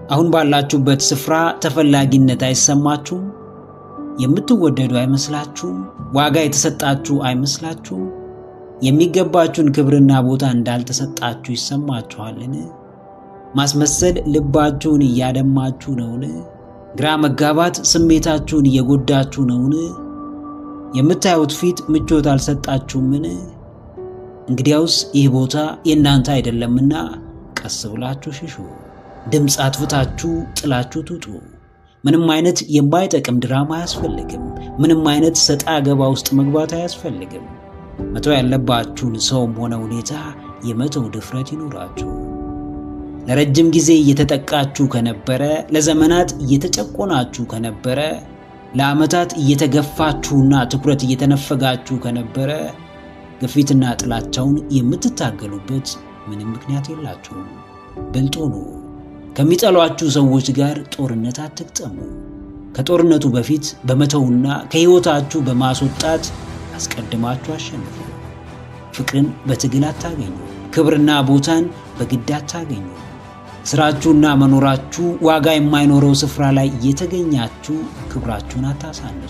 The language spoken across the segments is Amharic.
አሁን ባላችሁበት ስፍራ ተፈላጊነት አይሰማችሁም? የምትወደዱ አይመስላችሁም? ዋጋ የተሰጣችሁ አይመስላችሁም? የሚገባችሁን ክብርና ቦታ እንዳልተሰጣችሁ ይሰማችኋልን? ማስመሰል ልባችሁን እያደማችሁ ነውን? ግራ መጋባት ስሜታችሁን እየጎዳችሁ ነውን? የምታዩት ፊት ምቾት አልሰጣችሁምን? እንግዲያውስ ይህ ቦታ የእናንተ አይደለምና ቀስ ብላችሁ ሽሹ። ድምፅ አጥፍታችሁ ጥላችሁ ትውጡ። ምንም አይነት የማይጠቅም ድራማ አያስፈልግም። ምንም አይነት ሰጣ ገባ ውስጥ መግባት አያስፈልግም። መተው ያለባችሁን ሰውም ሆነ ሁኔታ የመተው ድፍረት ይኖራችሁ። ለረጅም ጊዜ እየተጠቃችሁ ከነበረ፣ ለዘመናት እየተጨቆናችሁ ከነበረ፣ ለዓመታት እየተገፋችሁና ትኩረት እየተነፈጋችሁ ከነበረ ግፊትና ጥላቻውን የምትታገሉበት ምንም ምክንያት የላችሁም። ብልጥ ሁኑ። ከሚጠሏችሁ ሰዎች ጋር ጦርነት አትግጠሙ። ከጦርነቱ በፊት በመተውና ከሕይወታችሁ በማስወጣት አስቀድማችሁ አሸንፉ። ፍቅርን በትግል አታገኙ። ክብርና ቦታን በግድ አታገኙ። ስራችሁና መኖራችሁ ዋጋ የማይኖረው ስፍራ ላይ እየተገኛችሁ ክብራችሁን አታሳንሱ።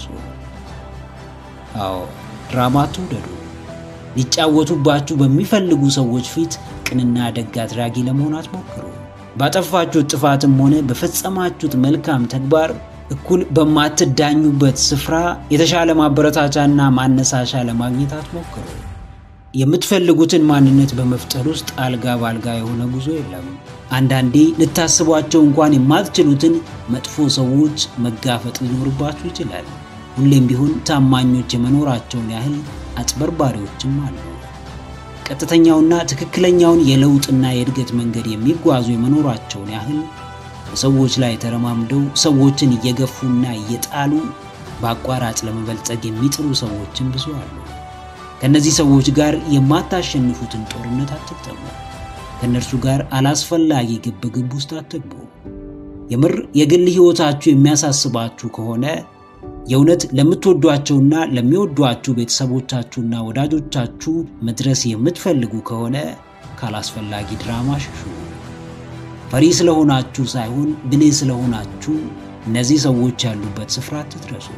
አዎ ድራማ አትውደዱ። ሊጫወቱባችሁ በሚፈልጉ ሰዎች ፊት ቅንና ደግ አድራጊ ለመሆን አትሞክሩ። ባጠፋችሁት ጥፋትም ሆነ በፈጸማችሁት መልካም ተግባር እኩል በማትዳኙበት ስፍራ የተሻለ ማበረታቻና ማነሳሻ ለማግኘት አትሞክሩ። የምትፈልጉትን ማንነት በመፍጠር ውስጥ አልጋ ባልጋ የሆነ ጉዞ የለም። አንዳንዴ ልታስቧቸው እንኳን የማትችሉትን መጥፎ ሰዎች መጋፈጥ ሊኖርባችሁ ይችላል። ሁሌም ቢሆን ታማኞች የመኖራቸውን ያህል አጭበርባሪዎችም አሉ። ቀጥተኛውና ትክክለኛውን የለውጥና የእድገት መንገድ የሚጓዙ የመኖራቸውን ያህል በሰዎች ላይ ተረማምደው ሰዎችን እየገፉና እየጣሉ በአቋራጭ ለመበልጸግ የሚጥሩ ሰዎችን ብዙ አሉ። ከእነዚህ ሰዎች ጋር የማታሸንፉትን ጦርነት አትግጠሙ። ከእነርሱ ጋር አላስፈላጊ ግብግብ ውስጥ አትግቡ። የምር የግል ሕይወታችሁ የሚያሳስባችሁ ከሆነ የእውነት ለምትወዷቸውና ለሚወዷችሁ ቤተሰቦቻችሁና ወዳጆቻችሁ መድረስ የምትፈልጉ ከሆነ ካላስፈላጊ ድራማ ሽሹ። ፈሪ ስለሆናችሁ ሳይሆን ብልህ ስለሆናችሁ እነዚህ ሰዎች ያሉበት ስፍራ አትድረሱ።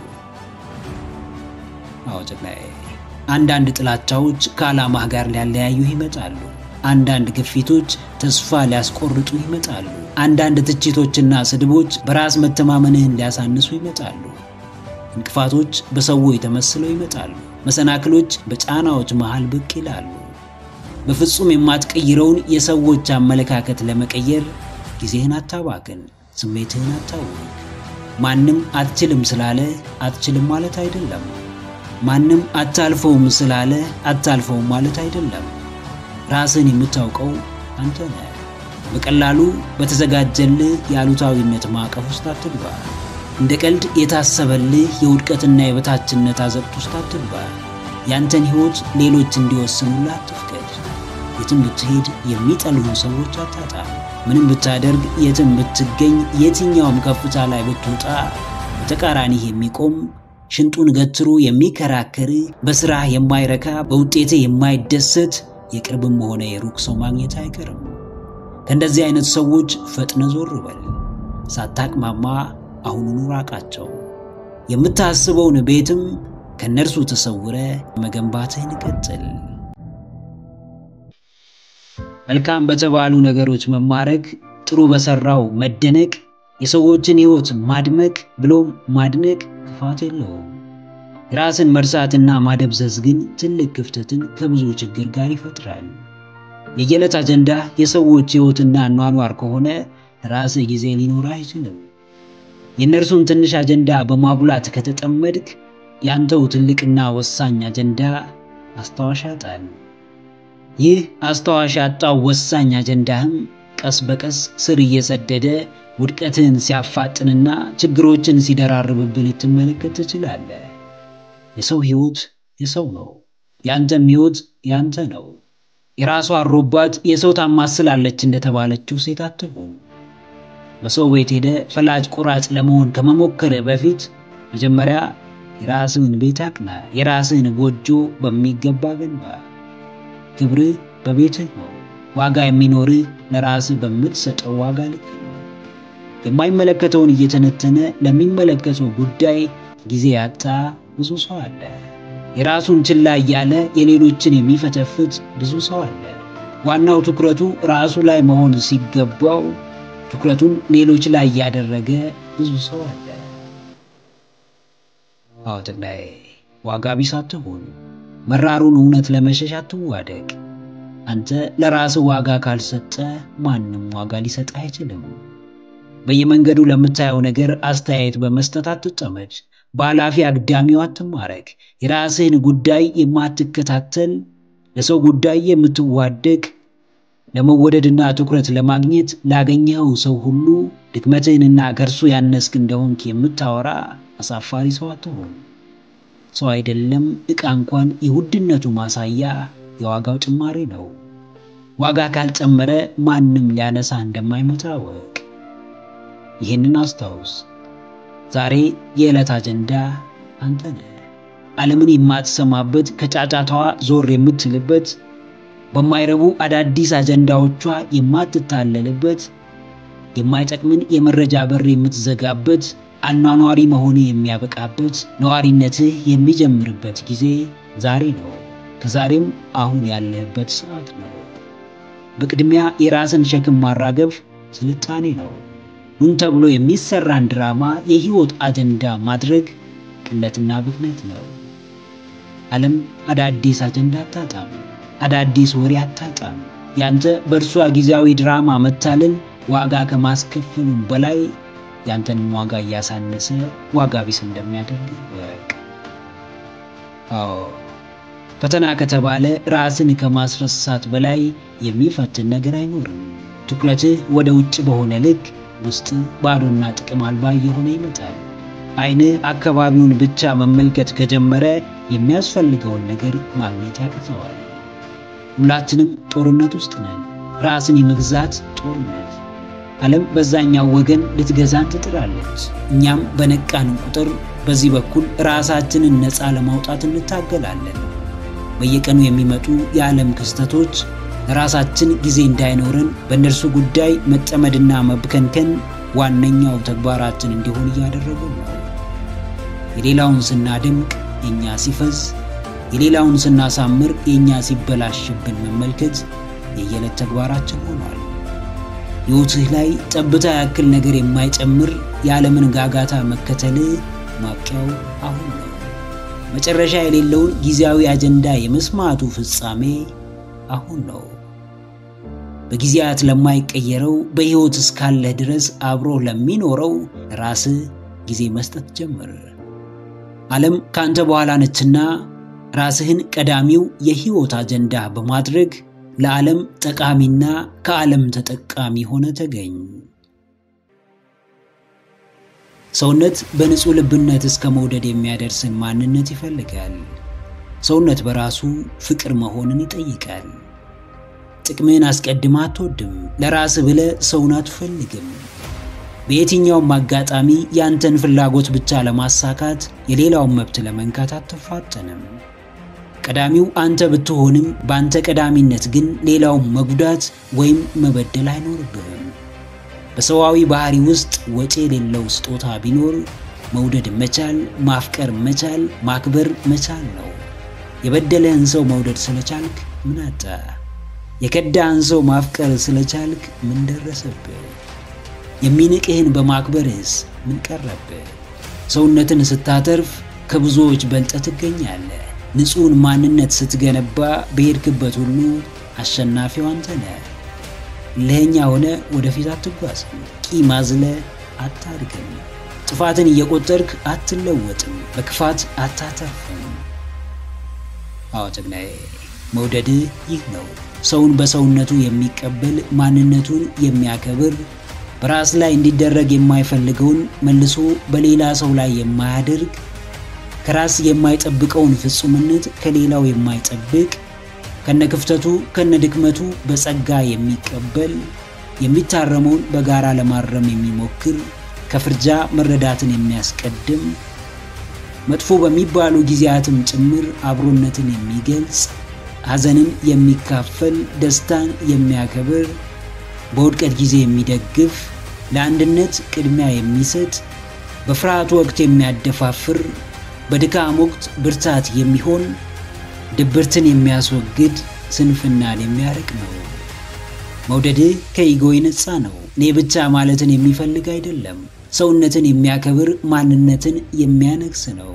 አዎ ጀግናዬ፣ አንዳንድ ጥላቻዎች ከዓላማህ ጋር ሊያለያዩህ ይመጣሉ። አንዳንድ ግፊቶች ተስፋ ሊያስቆርጡ ይመጣሉ። አንዳንድ ትችቶችና ስድቦች በራስ መተማመንህን ሊያሳንሱ ይመጣሉ። እንቅፋቶች በሰዎች ተመስለው ይመጣሉ። መሰናክሎች በጫናዎች መሃል ብቅ ይላሉ። በፍጹም የማትቀይረውን የሰዎች አመለካከት ለመቀየር ጊዜህን አታባክን፣ ስሜትህን አታውቅ። ማንም አትችልም ስላለ አትችልም ማለት አይደለም። ማንም አታልፈውም ስላለ አታልፈውም ማለት አይደለም። ራስን የምታውቀው አንተ ነህ። በቀላሉ በተዘጋጀልህ የአሉታዊነት ማዕቀፍ ውስጥ አትግባ። እንደ ቀልድ የታሰበልህ የውድቀትና የበታችነት አዘቅት ውስጥ አትግባ። ያንተን ሕይወት ሌሎች እንዲወስኑልህ አትፍቀድ። የትም ብትሄድ የሚጠሉህን ሰዎች አታጣም። ምንም ብታደርግ፣ የትም ብትገኝ፣ የትኛውም ከፍታ ላይ ብትወጣ በተቃራኒህ የሚቆም ሽንጡን ገትሮ የሚከራከር በስራህ የማይረካ በውጤትህ የማይደሰት የቅርብም ሆነ የሩቅ ሰው ማግኘት አይቀርም። ከእንደዚህ አይነት ሰዎች ፈጥነ ዞር በል። ሳታቅማማ አሁኑኑ ራቃቸው። የምታስበውን ቤትም ከእነርሱ ተሰውረ መገንባትህን ቀጥል። መልካም በተባሉ ነገሮች መማረክ፣ ጥሩ በሰራው መደነቅ፣ የሰዎችን ሕይወት ማድመቅ ብሎም ማድነቅ ክፋት የለውም። ራስን መርሳትና ማደብዘዝ ግን ትልቅ ክፍተትን ከብዙ ችግር ጋር ይፈጥራል። የየዕለት አጀንዳ የሰዎች ሕይወትና አኗኗር ከሆነ ራስህ ጊዜ ሊኖርህ አይችልም። የእነርሱን ትንሽ አጀንዳ በማጉላት ከተጠመድክ ያንተው ትልቅና ወሳኝ አጀንዳ አስታዋሽ ያጣል። ይህ አስታዋሽ ያጣው ወሳኝ አጀንዳህም ቀስ በቀስ ስር እየሰደደ ውድቀትን ሲያፋጥንና ችግሮችን ሲደራርብብህ ልትመለከት ትችላለህ። የሰው ሕይወት የሰው ነው። ያንተም ሕይወት ያንተ ነው። የራሷ አሮባት የሰው ታማስላለች እንደተባለችው ሴት አትሁን። በሰው ቤት ሄደ ፈላጭ ቆራጭ ለመሆን ከመሞከር በፊት መጀመሪያ የራስህን ቤት አቅና። የራስህን ጎጆ በሚገባ ገንባ። ክብርህ በቤትህ ነው። ዋጋ የሚኖርህ ለራስህ በምትሰጠው ዋጋ ልክ ነው። የማይመለከተውን እየተነተነ ለሚመለከተው ጉዳይ ጊዜ ያጣ ብዙ ሰው አለ። የራሱን ችላ እያለ የሌሎችን የሚፈተፍት ብዙ ሰው አለ። ዋናው ትኩረቱ ራሱ ላይ መሆን ሲገባው ትኩረቱን ሌሎች ላይ እያደረገ ብዙ ሰው አለ። አዎ ጠቅላይ ዋጋ ቢስ አትሁን። መራሩን እውነት ለመሸሽ አትዋደቅ። አንተ ለራስህ ዋጋ ካልሰጠ ማንም ዋጋ ሊሰጥ አይችልም። በየመንገዱ ለምታየው ነገር አስተያየት በመስጠት አትጠመድ። በኃላፊ አግዳሚው አትማረክ። የራስህን ጉዳይ የማትከታተል ለሰው ጉዳይ የምትዋደቅ ለመወደድና ትኩረት ለማግኘት ላገኘኸው ሰው ሁሉ ድክመትህንና ከእርሱ ያነስክ እንደሆንክ የምታወራ አሳፋሪ ሰው አትሆን። ሰው አይደለም ዕቃ እንኳን የውድነቱ ማሳያ የዋጋው ጭማሪ ነው። ዋጋ ካልጨመረ ማንም ሊያነሳ እንደማይመጣ ወቅ። ይህንን አስታውስ። ዛሬ የዕለት አጀንዳ አንተ ነህ። ዓለምን የማትሰማበት ከጫጫታዋ ዞር የምትልበት በማይረቡ አዳዲስ አጀንዳዎቿ የማትታለልበት የማይጠቅምን የመረጃ በር የምትዘጋበት አኗኗሪ መሆን የሚያበቃበት ነዋሪነትህ የሚጀምርበት ጊዜ ዛሬ ነው። ከዛሬም አሁን ያለህበት ሰዓት ነው። በቅድሚያ የራስን ሸክም ማራገፍ ስልጣኔ ነው። ኑን ተብሎ የሚሰራን ድራማ የህይወት አጀንዳ ማድረግ ቅለትና ብክነት ነው። ዓለም አዳዲስ አጀንዳ አታጣም። አዳዲስ ወሬ አታጣም። ያንተ በእርሷ ጊዜያዊ ድራማ መታለል ዋጋ ከማስከፈሉም በላይ ያንተንም ዋጋ እያሳነሰ ዋጋ ቢስ እንደሚያደርግ ወቅ። አዎ ፈተና ከተባለ ራስን ከማስረሳት በላይ የሚፈትን ነገር አይኖርም። ትኩረትህ ወደ ውጭ በሆነ ልክ ውስጥ ባዶና ጥቅም አልባ እየሆነ ይመጣል። ዓይንህ አካባቢውን ብቻ መመልከት ከጀመረ የሚያስፈልገውን ነገር ማግኘት ያቅተዋል። ሁላችንም ጦርነት ውስጥ ነን። ራስን የመግዛት ጦርነት። ዓለም በዛኛው ወገን ልትገዛን ትጥራለች። እኛም በነቃን ቁጥር በዚህ በኩል ራሳችንን ነፃ ለማውጣት እንታገላለን። በየቀኑ የሚመጡ የዓለም ክስተቶች ለራሳችን ጊዜ እንዳይኖረን በእነርሱ ጉዳይ መጠመድና መብከንከን ዋነኛው ተግባራችን እንዲሆን እያደረጉ ነው። የሌላውን ስናደምቅ የእኛ ሲፈዝ፣ የሌላውን ስናሳምር የእኛ ሲበላሽብን መመልከት የየዕለት ተግባራችን ሆኗል። ሕይወትህ ላይ ጠብታ ያክል ነገር የማይጨምር የዓለምን ጋጋታ መከተል ማብቂያው አሁን ነው። መጨረሻ የሌለውን ጊዜያዊ አጀንዳ የመስማቱ ፍጻሜ አሁን ነው። በጊዜያት ለማይቀየረው በሕይወት እስካለህ ድረስ አብሮ ለሚኖረው ራስህ ጊዜ መስጠት ጀምር። ዓለም ካንተ በኋላ ነችና ራስህን ቀዳሚው የሕይወት አጀንዳ በማድረግ ለዓለም ጠቃሚና ከዓለም ተጠቃሚ ሆነ ተገኝ። ሰውነት በንጹሕ ልብነት እስከ መውደድ የሚያደርስን ማንነት ይፈልጋል። ሰውነት በራሱ ፍቅር መሆንን ይጠይቃል። ጥቅምህን አስቀድማ አትወድም። ለራስህ ብለህ ሰውን አትፈልግም። በየትኛውም አጋጣሚ ያንተን ፍላጎት ብቻ ለማሳካት የሌላውን መብት ለመንካት አትፋጠንም። ቀዳሚው አንተ ብትሆንም በአንተ ቀዳሚነት ግን ሌላውን መጉዳት ወይም መበደል አይኖርብህም። በሰዋዊ ባህሪ ውስጥ ወጪ የሌለው ስጦታ ቢኖር መውደድ መቻል፣ ማፍቀር መቻል፣ ማክበር መቻል ነው። የበደለህን ሰው መውደድ ስለቻልክ ምን አጣ? የከዳህን ሰው ማፍቀር ስለቻልክ ምን ደረሰብህ? የሚንቅህን በማክበርህስ ምን ቀረብህ? ሰውነትን ስታተርፍ ከብዙዎች በልጠ ትገኛለህ። ንጹሕን ማንነት ስትገነባ በሄድክበት ሁሉ አሸናፊው አንተ ነህ። እልኸኛ ሆነ ወደፊት አትጓዝም። ቂም አዝለህ አታድግም። ጥፋትን እየቆጠርክ አትለወጥም። በክፋት አታተርፍም። አዎ ጀግናዬ፣ መውደድህ ይህ ነው። ሰውን በሰውነቱ የሚቀበል ማንነቱን የሚያከብር በራስ ላይ እንዲደረግ የማይፈልገውን መልሶ በሌላ ሰው ላይ የማያደርግ ከራስ የማይጠብቀውን ፍጹምነት ከሌላው የማይጠብቅ ከነክፍተቱ ከነድክመቱ በጸጋ የሚቀበል የሚታረመውን በጋራ ለማረም የሚሞክር ከፍርጃ መረዳትን የሚያስቀድም መጥፎ በሚባሉ ጊዜያትም ጭምር አብሮነትን የሚገልጽ ሐዘንን የሚካፈል ደስታን የሚያከብር በውድቀት ጊዜ የሚደግፍ ለአንድነት ቅድሚያ የሚሰጥ በፍርሃት ወቅት የሚያደፋፍር በድካም ወቅት ብርታት የሚሆን ድብርትን የሚያስወግድ ስንፍናን የሚያርቅ ነው። መውደድህ ከኢጎ የነጻ ነው። እኔ ብቻ ማለትን የሚፈልግ አይደለም። ሰውነትን የሚያከብር ማንነትን የሚያነግስ ነው።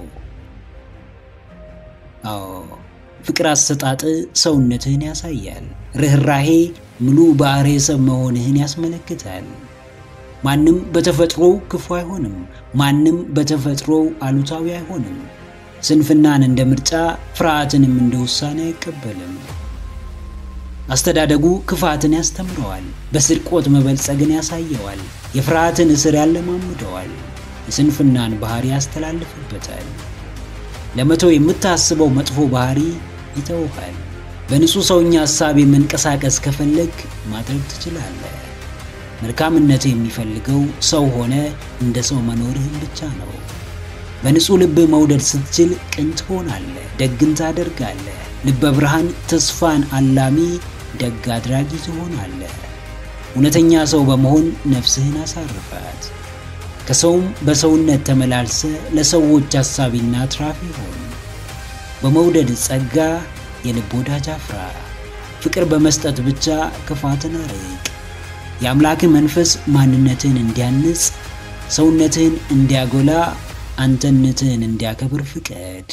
አዎ ፍቅር አሰጣጥ ሰውነትህን ያሳያል። ርኅራሄ ሙሉ ባሕረ ሰብ መሆንህን ያስመለክታል። ማንም በተፈጥሮው ክፉ አይሆንም። ማንም በተፈጥሮው አሉታዊ አይሆንም። ስንፍናን እንደ ምርጫ፣ ፍርሃትንም እንደ ውሳኔ አይቀበልም። አስተዳደጉ ክፋትን ያስተምረዋል። በስርቆት መበልጸግን ያሳየዋል። የፍርሃትን እስር ያለማምደዋል። የስንፍናን ባህሪ ያስተላልፍበታል። ለመተው የምታስበው መጥፎ ባህሪ ይተውሃል። በንጹሕ ሰውኛ ሐሳብ የመንቀሳቀስ ከፈለግ ማድረግ ትችላለህ። መልካምነት የሚፈልገው ሰው ሆነ እንደ ሰው መኖርህን ብቻ ነው። በንጹሕ ልብ መውደድ ስትችል ቅን ትሆናለህ፣ ደግን ታደርጋለህ። ልበ ብርሃን፣ ተስፋን አላሚ፣ ደግ አድራጊ ትሆናለህ። እውነተኛ ሰው በመሆን ነፍስህን አሳርፋት። ከሰውም በሰውነት ተመላልሰ ለሰዎች አሳቢና አትራፊ ሆን። በመውደድ ጸጋ የልብ ወዳጅ አፍራ። ፍቅር በመስጠት ብቻ ክፋትን አርቅ። የአምላክህ መንፈስ ማንነትህን እንዲያንጽ፣ ሰውነትህን እንዲያጎላ፣ አንተነትህን እንዲያከብር ፍቀድ።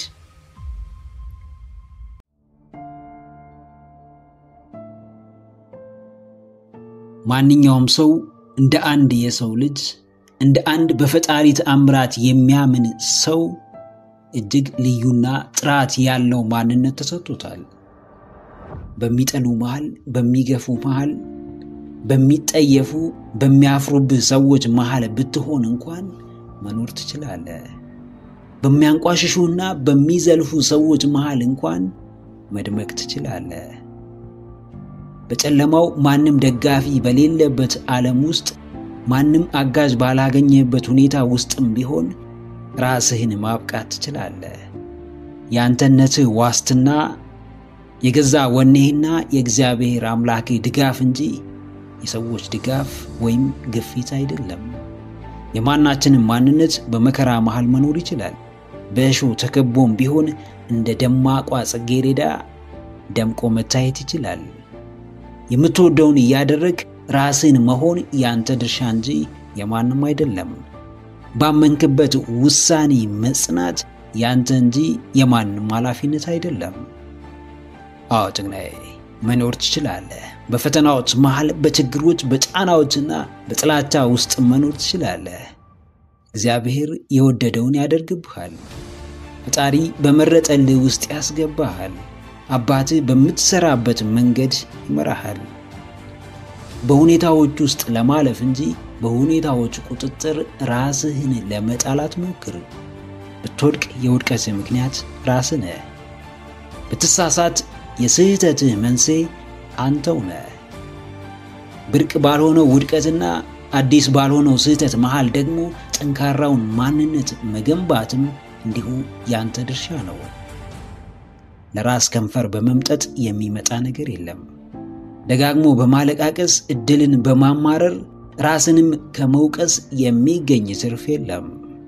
ማንኛውም ሰው እንደ አንድ የሰው ልጅ እንደ አንድ በፈጣሪ ተአምራት የሚያምን ሰው እጅግ ልዩና ጥራት ያለው ማንነት ተሰጥቶታል። በሚጠሉ መሃል፣ በሚገፉ መሃል፣ በሚጠየፉ በሚያፍሩብህ ሰዎች መሃል ብትሆን እንኳን መኖር ትችላለህ። በሚያንቋሽሹና በሚዘልፉ ሰዎች መሃል እንኳን መድመቅ ትችላለህ። በጨለማው ማንም ደጋፊ በሌለበት ዓለም ውስጥ ማንም አጋዥ ባላገኘበት ሁኔታ ውስጥም ቢሆን ራስህን ማብቃት ትችላለህ። የአንተነትህ ዋስትና የገዛ ወኔህና የእግዚአብሔር አምላክህ ድጋፍ እንጂ የሰዎች ድጋፍ ወይም ግፊት አይደለም። የማናችንም ማንነት በመከራ መሃል መኖር ይችላል። በእሾህ ተከቦም ቢሆን እንደ ደማቋ ጽጌረዳ ደምቆ መታየት ይችላል። የምትወደውን እያደረግ ራስን መሆን ያንተ ድርሻ እንጂ የማንም አይደለም። ባመንክበት ውሳኔ መጽናት ያንተ እንጂ የማንም ኃላፊነት አይደለም። አዎ ጭግናዬ፣ መኖር ትችላለህ። በፈተናዎች መሃል፣ በችግሮች በጫናዎችና በጥላቻ ውስጥ መኖር ትችላለህ። እግዚአብሔር የወደደውን ያደርግብሃል። ፈጣሪ በመረጠልህ ውስጥ ያስገባሃል። አባትህ በምትሰራበት መንገድ ይመራሃል። በሁኔታዎች ውስጥ ለማለፍ እንጂ በሁኔታዎች ቁጥጥር ራስህን ለመጣል አትሞክር። ብትወድቅ የውድቀትህ ምክንያት ራስህ ነህ። ብትሳሳት የስህተትህ መንስኤ አንተው ነህ። ብርቅ ባልሆነው ውድቀትና አዲስ ባልሆነው ስህተት መሃል ደግሞ ጠንካራውን ማንነት መገንባትም እንዲሁ ያንተ ድርሻ ነው። ለራስ ከንፈር በመምጠጥ የሚመጣ ነገር የለም። ደጋግሞ በማለቃቀስ እድልን በማማረር ራስንም ከመውቀስ የሚገኝ ትርፍ የለም።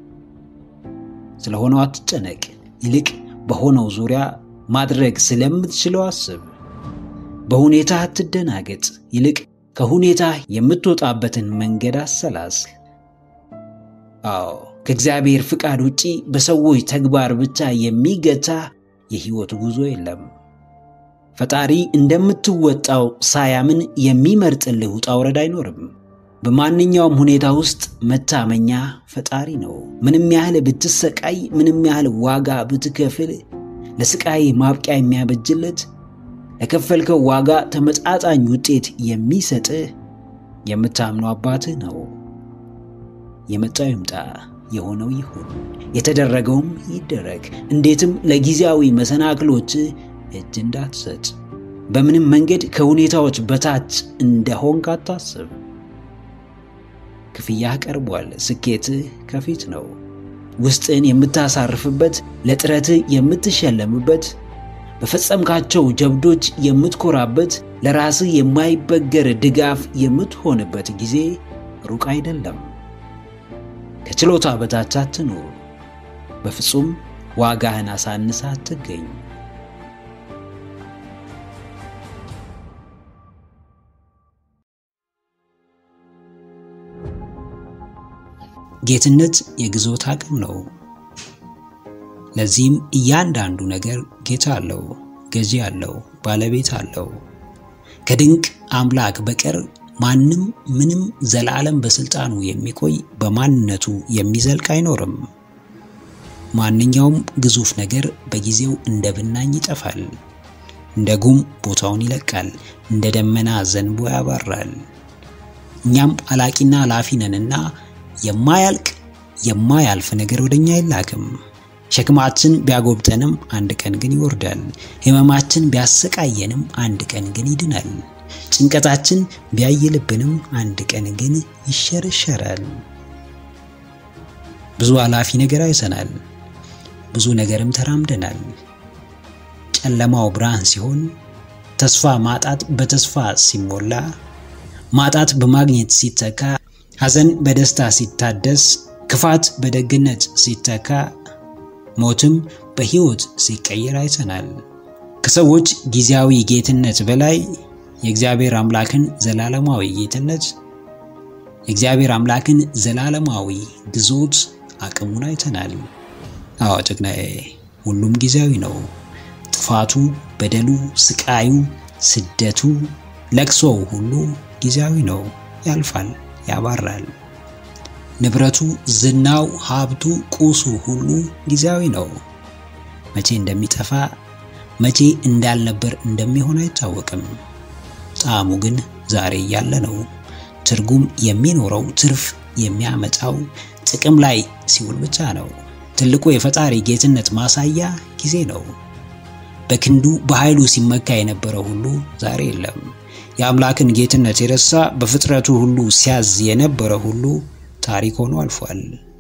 ስለሆነው አትጨነቅ። ይልቅ በሆነው ዙሪያ ማድረግ ስለምትችለው አስብ። በሁኔታ አትደናገጥ። ይልቅ ከሁኔታ የምትወጣበትን መንገድ አሰላስል። አዎ ከእግዚአብሔር ፍቃድ ውጪ በሰዎች ተግባር ብቻ የሚገታ የሕይወት ጉዞ የለም። ፈጣሪ እንደምትወጣው ሳያምን የሚመርጥልህ ውጣ ውረድ አይኖርም። በማንኛውም ሁኔታ ውስጥ መታመኛ ፈጣሪ ነው። ምንም ያህል ብትሰቃይ፣ ምንም ያህል ዋጋ ብትከፍል ለስቃይ ማብቂያ የሚያበጅለት ለከፈልከው ዋጋ ተመጣጣኝ ውጤት የሚሰጥህ የምታምነው አባትህ ነው። የመጣው ይምጣ፣ የሆነው ይሁን፣ የተደረገውም ይደረግ። እንዴትም ለጊዜያዊ መሰናክሎች እጅ እንዳትሰጥ። በምንም መንገድ ከሁኔታዎች በታች እንደሆንክ አታስብ። ክፍያህ ቀርቧል። ስኬትህ ከፊት ነው። ውስጥን የምታሳርፍበት፣ ለጥረትህ የምትሸለምበት፣ በፈጸምካቸው ጀብዶች የምትኮራበት፣ ለራስህ የማይበገር ድጋፍ የምትሆንበት ጊዜ ሩቅ አይደለም። ከችሎታ በታች አትኑር። በፍጹም ዋጋህን አሳንሳ አትገኝ። ጌትነት የግዞት አቅም ነው። ለዚህም እያንዳንዱ ነገር ጌታ አለው፣ ገዢ አለው፣ ባለቤት አለው። ከድንቅ አምላክ በቀር ማንም ምንም ዘላለም በስልጣኑ የሚቆይ በማንነቱ የሚዘልቅ አይኖርም። ማንኛውም ግዙፍ ነገር በጊዜው እንደ ብናኝ ይጠፋል፣ እንደ ጉም ቦታውን ይለቃል፣ እንደ ደመና ዘንቦ ያባራል። እኛም አላቂና ላፊ ነንና የማያልቅ የማያልፍ ነገር ወደኛ አይላክም። ሸክማችን ቢያጎብጠንም አንድ ቀን ግን ይወርዳል። ሕመማችን ቢያሰቃየንም አንድ ቀን ግን ይድናል። ጭንቀታችን ቢያይልብንም አንድ ቀን ግን ይሸረሸራል። ብዙ አላፊ ነገር አይተናል። ብዙ ነገርም ተራምደናል። ጨለማው ብርሃን ሲሆን፣ ተስፋ ማጣት በተስፋ ሲሞላ፣ ማጣት በማግኘት ሲተካ፣ ሐዘን በደስታ ሲታደስ፣ ክፋት በደግነት ሲተካ፣ ሞትም በሕይወት ሲቀየር አይተናል። ከሰዎች ጊዜያዊ ጌትነት በላይ የእግዚአብሔር አምላክን ዘላለማዊ ጌትነት የእግዚአብሔር አምላክን ዘላለማዊ ግዞት አቅሙን አይተናል። አዎ ጀግናዬ፣ ሁሉም ጊዜያዊ ነው። ጥፋቱ፣ በደሉ፣ ስቃዩ፣ ስደቱ፣ ለቅሶው ሁሉ ጊዜያዊ ነው። ያልፋል፣ ያባራል። ንብረቱ፣ ዝናው፣ ሀብቱ፣ ቁሱ ሁሉ ጊዜያዊ ነው። መቼ እንደሚጠፋ መቼ እንዳልነበር እንደሚሆን አይታወቅም። ጣዕሙ ግን ዛሬ እያለ ነው። ትርጉም የሚኖረው ትርፍ የሚያመጣው ጥቅም ላይ ሲውል ብቻ ነው። ትልቁ የፈጣሪ ጌትነት ማሳያ ጊዜ ነው። በክንዱ በኃይሉ ሲመካ የነበረው ሁሉ ዛሬ የለም። የአምላክን ጌትነት የረሳ በፍጥረቱ ሁሉ ሲያዝ የነበረ ሁሉ ታሪክ ሆኖ አልፏል።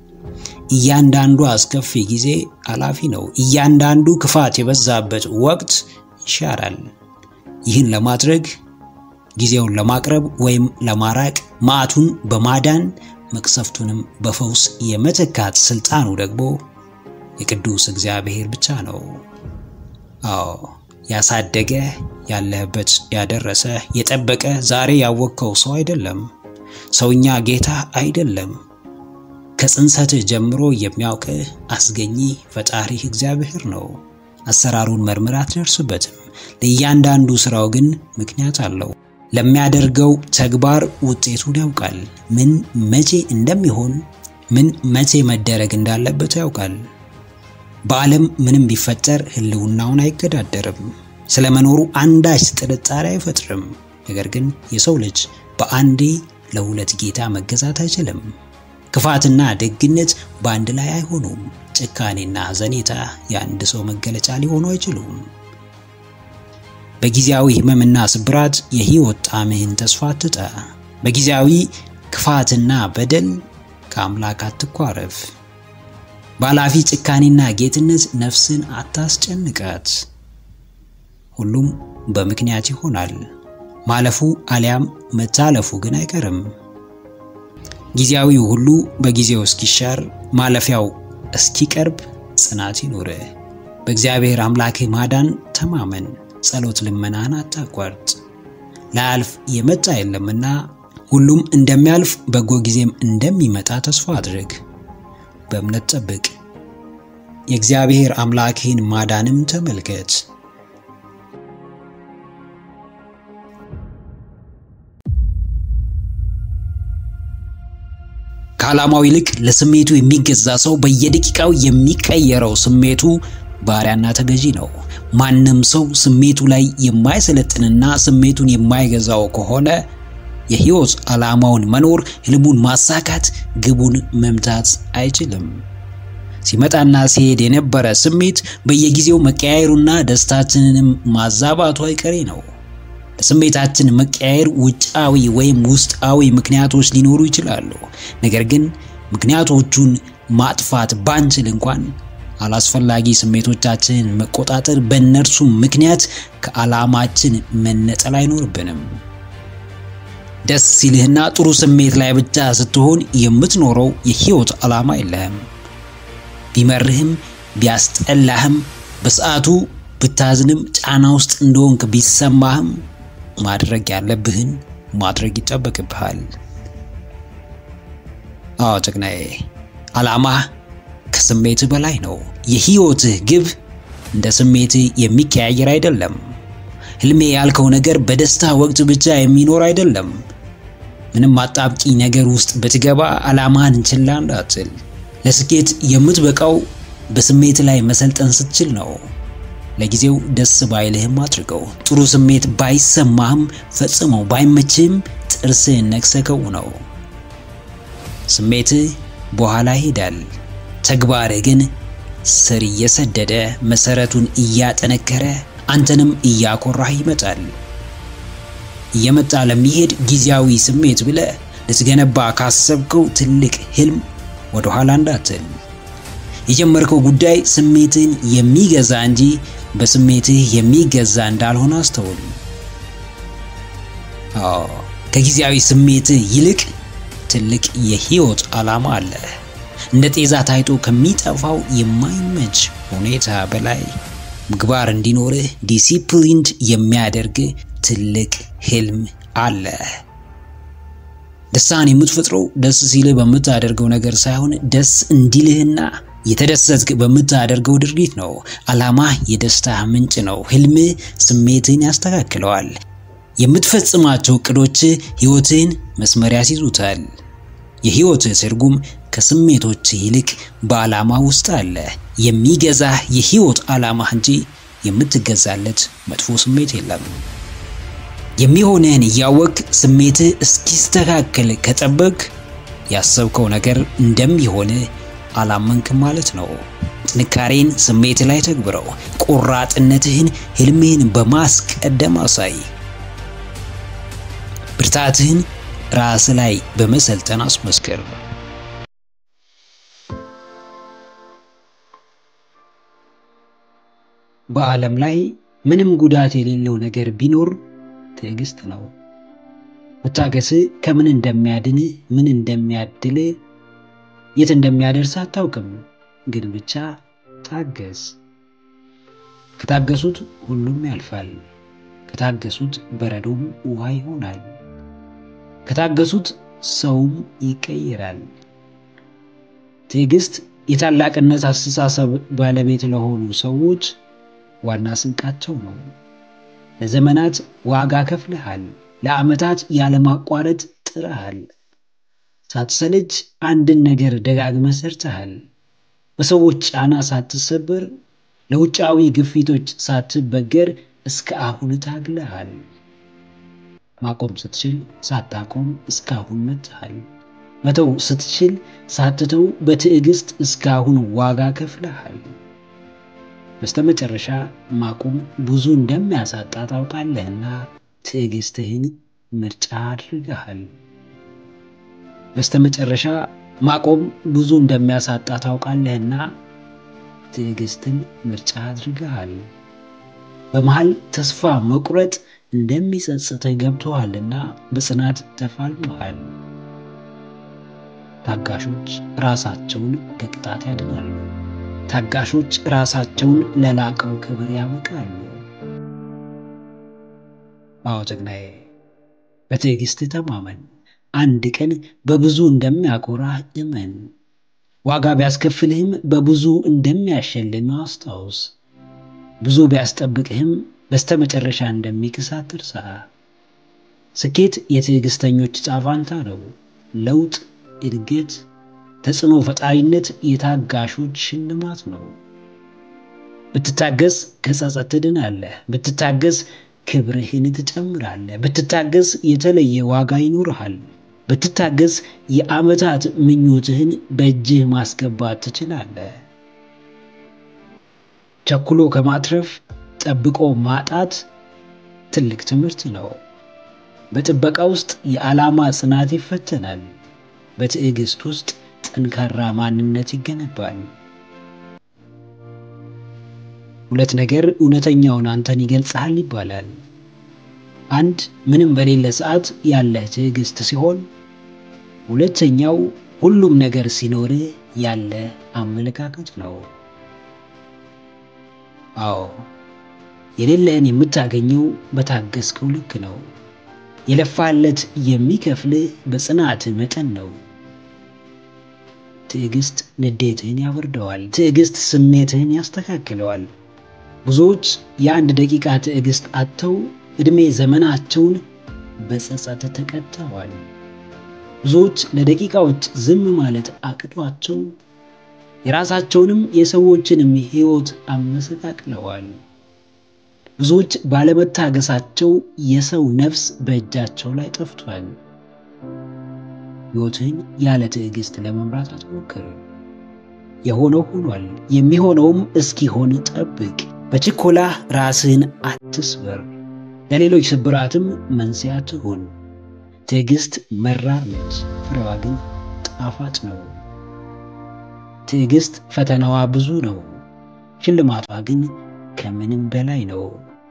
እያንዳንዱ አስከፊ ጊዜ አላፊ ነው። እያንዳንዱ ክፋት የበዛበት ወቅት ይሻራል። ይህን ለማድረግ ጊዜውን ለማቅረብ ወይም ለማራቅ መዓቱን በማዳን መቅሰፍቱንም በፈውስ የመተካት ስልጣኑ ደግሞ የቅዱስ እግዚአብሔር ብቻ ነው። አዎ ያሳደገ ያለህበት ያደረሰ የጠበቀ ዛሬ ያወቅከው ሰው አይደለም። ሰውኛ ጌታ አይደለም። ከጽንሰትህ ጀምሮ የሚያውቅህ አስገኚ ፈጣሪህ እግዚአብሔር ነው። አሰራሩን መርምር አትደርስበትም። ለእያንዳንዱ ስራው ግን ምክንያት አለው። ለሚያደርገው ተግባር ውጤቱን ያውቃል። ምን መቼ እንደሚሆን፣ ምን መቼ መደረግ እንዳለበት ያውቃል። በዓለም ምንም ቢፈጠር ሕልውናውን አይገዳደርም። ስለመኖሩ አንዳች ጥርጣሬ አይፈጥርም። ነገር ግን የሰው ልጅ በአንዴ ለሁለት ጌታ መገዛት አይችልም። ክፋትና ደግነት በአንድ ላይ አይሆኑም። ጭካኔና ሐዘኔታ የአንድ ሰው መገለጫ ሊሆኑ አይችሉም። በጊዜያዊ ሕመምና ስብራት የሕይወት ጣዕምህን ተስፋ አትጣ። በጊዜያዊ ክፋትና በደል ከአምላክ አትኳረፍ። በኃላፊ ጭካኔና ጌትነት ነፍስን አታስጨንቃት። ሁሉም በምክንያት ይሆናል። ማለፉ አሊያም መታለፉ ግን አይቀርም። ጊዜያዊው ሁሉ በጊዜው እስኪሻር ማለፊያው እስኪቀርብ ጽናት ይኑርህ። በእግዚአብሔር አምላክህ ማዳን ተማመን። ጸሎት ልመናህን አታቋርጥ። ላያልፍ የመጣ የለምና ሁሉም እንደሚያልፍ በጎ ጊዜም እንደሚመጣ ተስፋ አድርግ። በእምነት ጠብቅ። የእግዚአብሔር አምላክህን ማዳንም ተመልከት። ከዓላማው ይልቅ ለስሜቱ የሚገዛ ሰው በየደቂቃው የሚቀየረው ስሜቱ ባሪያና ተገዢ ነው። ማንም ሰው ስሜቱ ላይ የማይሰለጥንና ስሜቱን የማይገዛው ከሆነ የሕይወት ዓላማውን መኖር፣ ህልሙን ማሳካት፣ ግቡን መምታት አይችልም። ሲመጣና ሲሄድ የነበረ ስሜት በየጊዜው መቀያየሩና ደስታችንንም ማዛባቱ አይቀሬ ነው። ለስሜታችን መቀያየር ውጫዊ ወይም ውስጣዊ ምክንያቶች ሊኖሩ ይችላሉ። ነገር ግን ምክንያቶቹን ማጥፋት ባንችል እንኳን አላስፈላጊ ስሜቶቻችንን መቆጣጠር፣ በእነርሱ ምክንያት ከዓላማችን መነጠል አይኖርብንም። ደስ ሲልህና ጥሩ ስሜት ላይ ብቻ ስትሆን የምትኖረው የህይወት ዓላማ የለህም። ቢመርህም ቢያስጠላህም በሰዓቱ ብታዝንም ጫና ውስጥ እንደሆንክ ቢሰማህም ማድረግ ያለብህን ማድረግ ይጠበቅብሃል። አዎ ጀግናዬ፣ ዓላማህ ከስሜትህ በላይ ነው። የህይወትህ ግብ እንደ ስሜትህ የሚቀያየር አይደለም። ህልሜ ያልከው ነገር በደስታ ወቅት ብቻ የሚኖር አይደለም። ምንም አጣብቂኝ ነገር ውስጥ ብትገባ ዓላማህን ችላ እንዳትል። ለስኬት የምትበቃው በስሜት ላይ መሰልጠን ስትችል ነው። ለጊዜው ደስ ባይልህም አድርገው። ጥሩ ስሜት ባይሰማህም ፈጽመው ባይመችህም ጥርስህን ነክሰከው ነው። ስሜትህ በኋላ ይሄዳል። ተግባርህ ግን ስር እየሰደደ መሰረቱን እያጠነከረ አንተንም እያኮራህ ይመጣል። እየመጣ ለሚሄድ ጊዜያዊ ስሜት ብለህ ልትገነባ ካሰብከው ትልቅ ህልም ወደ ኋላ እንዳትል። የጀመርከው ጉዳይ ስሜትህን የሚገዛ እንጂ በስሜትህ የሚገዛ እንዳልሆነ አስተውል። አዎ ከጊዜያዊ ስሜትህ ይልቅ ትልቅ የህይወት ዓላማ አለ። እንደ ጤዛ ታይቶ ከሚጠፋው የማይመች ሁኔታ በላይ ምግባር እንዲኖርህ ዲሲፕሊንድ የሚያደርግ ትልቅ ህልም አለ። ደስታን የምትፈጥረው ደስ ሲልህ በምታደርገው ነገር ሳይሆን ደስ እንዲልህና የተደሰትክ በምታደርገው ድርጊት ነው። ዓላማህ የደስታ ምንጭ ነው። ህልምህ ስሜትህን ያስተካክለዋል። የምትፈጽማቸው እቅዶች ህይወትህን መስመር ያስይዙታል። የህይወትህ ትርጉም ከስሜቶች ይልቅ በዓላማ ውስጥ አለ። የሚገዛህ የህይወት ዓላማህ እንጂ የምትገዛለት መጥፎ ስሜት የለም። የሚሆንህን እያወቅ ስሜትህ እስኪስተካከል ከጠበቅ ያሰብከው ነገር እንደሚሆንህ አላመንክም ማለት ነው። ጥንካሬን ስሜት ላይ ተግብረው። ቆራጥነትህን ህልምህን በማስቀደም አሳይ። ብርታትህን ራስ ላይ በመሰልጠን አስመስክር። በዓለም ላይ ምንም ጉዳት የሌለው ነገር ቢኖር ትዕግስት ነው። መታገስ ከምን እንደሚያድንህ ምን እንደሚያድልህ የት እንደሚያደርስ አታውቅም፣ ግን ብቻ ታገስ። ከታገሱት ሁሉም ያልፋል። ከታገሱት በረዶም ውሃ ይሆናል። ከታገሱት ሰውም ይቀየራል። ትዕግስት የታላቅነት አስተሳሰብ ባለቤት ለሆኑ ሰዎች ዋና ስንቃቸው ነው። ለዘመናት ዋጋ ከፍለሃል። ለዓመታት ያለማቋረጥ ጥረሃል። ሳትሰለች አንድን ነገር ደጋግመህ ሰርተሃል። በሰዎች ጫና ሳትሰበር፣ ለውጫዊ ግፊቶች ሳትበገር እስከ አሁን ታግለሃል። ማቆም ስትችል ሳታቆም እስካሁን መጥተሃል። መተው ስትችል ሳትተው በትዕግስት እስካሁን ዋጋ ከፍለሃል። በስተመጨረሻ ማቆም ብዙ እንደሚያሳጣ ታውቃለህና ትዕግስትህን ምርጫ አድርገሃል። በስተመጨረሻ ማቆም ብዙ እንደሚያሳጣ ታውቃለህና ትዕግስትን ምርጫ አድርገሃል። በመሃል ተስፋ መቁረጥ እንደሚጸጽትህ ገብቶሃልና በጽናት ተፋልመሃል። ታጋሾች ራሳቸውን ከቅጣት ያድናሉ። ታጋሾች ራሳቸውን ለላቀው ክብር ያበቃሉ። አዎ ጀግናዬ፣ በትዕግስት ተማመን። አንድ ቀን በብዙ እንደሚያኮራህ እመን። ዋጋ ቢያስከፍልህም በብዙ እንደሚያሸልምህ አስታውስ። ብዙ ቢያስጠብቅህም በስተመጨረሻ እንደሚክስ አትርሳ። ስኬት የትዕግስተኞች ዕጣ ፈንታ ነው። ለውጥ፣ እድገት፣ ተጽዕኖ ፈጣሪነት የታጋሾች ሽልማት ነው። ብትታገስ ከጸጸት ትድናለህ። ብትታገስ ክብርህን ትጨምራለህ። ብትታገስ የተለየ ዋጋ ይኖርሃል። ብትታገስ የዓመታት ምኞትህን በእጅህ ማስገባት ትችላለህ። ቸኩሎ ከማትረፍ ጠብቆ ማጣት ትልቅ ትምህርት ነው። በጥበቃ ውስጥ የዓላማ ጽናት ይፈተናል። በትዕግስት ውስጥ ጠንካራ ማንነት ይገነባል። ሁለት ነገር እውነተኛውን አንተን ይገልጽሃል ይባላል። አንድ ምንም በሌለ ሰዓት ያለህ ትዕግስት ሲሆን፣ ሁለተኛው ሁሉም ነገር ሲኖርህ ያለ አመለካከት ነው። አዎ የሌለህን የምታገኘው በታገስከው ልክ ነው። የለፋለት የሚከፍልህ በጽናት መጠን ነው። ትዕግስት ንዴትህን ያወርደዋል። ትዕግስት ስሜትህን ያስተካክለዋል። ብዙዎች የአንድ ደቂቃ ትዕግስት አጥተው ዕድሜ ዘመናቸውን በጸጸት ተቀጥተዋል። ብዙዎች ለደቂቃዎች ዝም ማለት አቅቷቸው የራሳቸውንም የሰዎችንም ሕይወት አመሰቃቅለዋል። ብዙዎች ባለመታገሳቸው የሰው ነፍስ በእጃቸው ላይ ጠፍቷል። ሕይወትህን ያለ ትዕግስት ለመምራት አትሞክር። የሆነው ሆኗል። የሚሆነውም እስኪሆን ጠብቅ። በችኮላህ ራስህን አትስበር። ለሌሎች ስብራትም መንስኤ አትሁን። ትዕግስት መራር ነች፣ ፍሬዋ ግን ጣፋጭ ነው። ትዕግስት ፈተናዋ ብዙ ነው፣ ሽልማቷ ግን ከምንም በላይ ነው።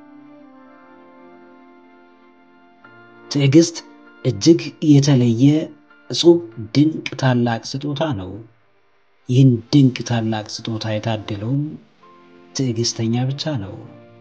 ትዕግስት እጅግ የተለየ እጹብ ድንቅ ታላቅ ስጦታ ነው። ይህን ድንቅ ታላቅ ስጦታ የታደለውም ትዕግስተኛ ብቻ ነው።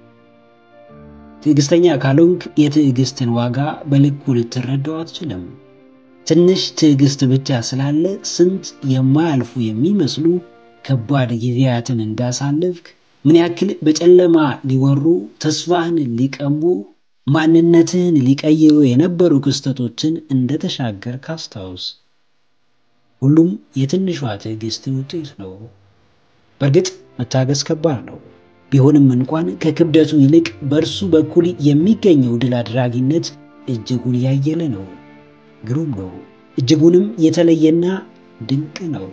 ትዕግስተኛ ካልሆንክ የትዕግስትን ዋጋ በልኩ ልትረዳው አትችልም። ትንሽ ትዕግስት ብቻ ስላለ ስንት የማያልፉ የሚመስሉ ከባድ ጊዜያትን እንዳሳለፍክ ምን ያክል በጨለማ ሊወሩ ተስፋህን ሊቀሙ ማንነትህን ሊቀይሩ የነበሩ ክስተቶችን እንደተሻገርክ አስታውስ። ሁሉም የትንሿ ትዕግስት ውጤት ነው። በእርግጥ መታገስ ከባድ ነው። ቢሆንም እንኳን ከክብደቱ ይልቅ በእርሱ በኩል የሚገኘው ድል አድራጊነት እጅጉን ያየለ ነው። ግሩም ነው። እጅጉንም የተለየና ድንቅ ነው።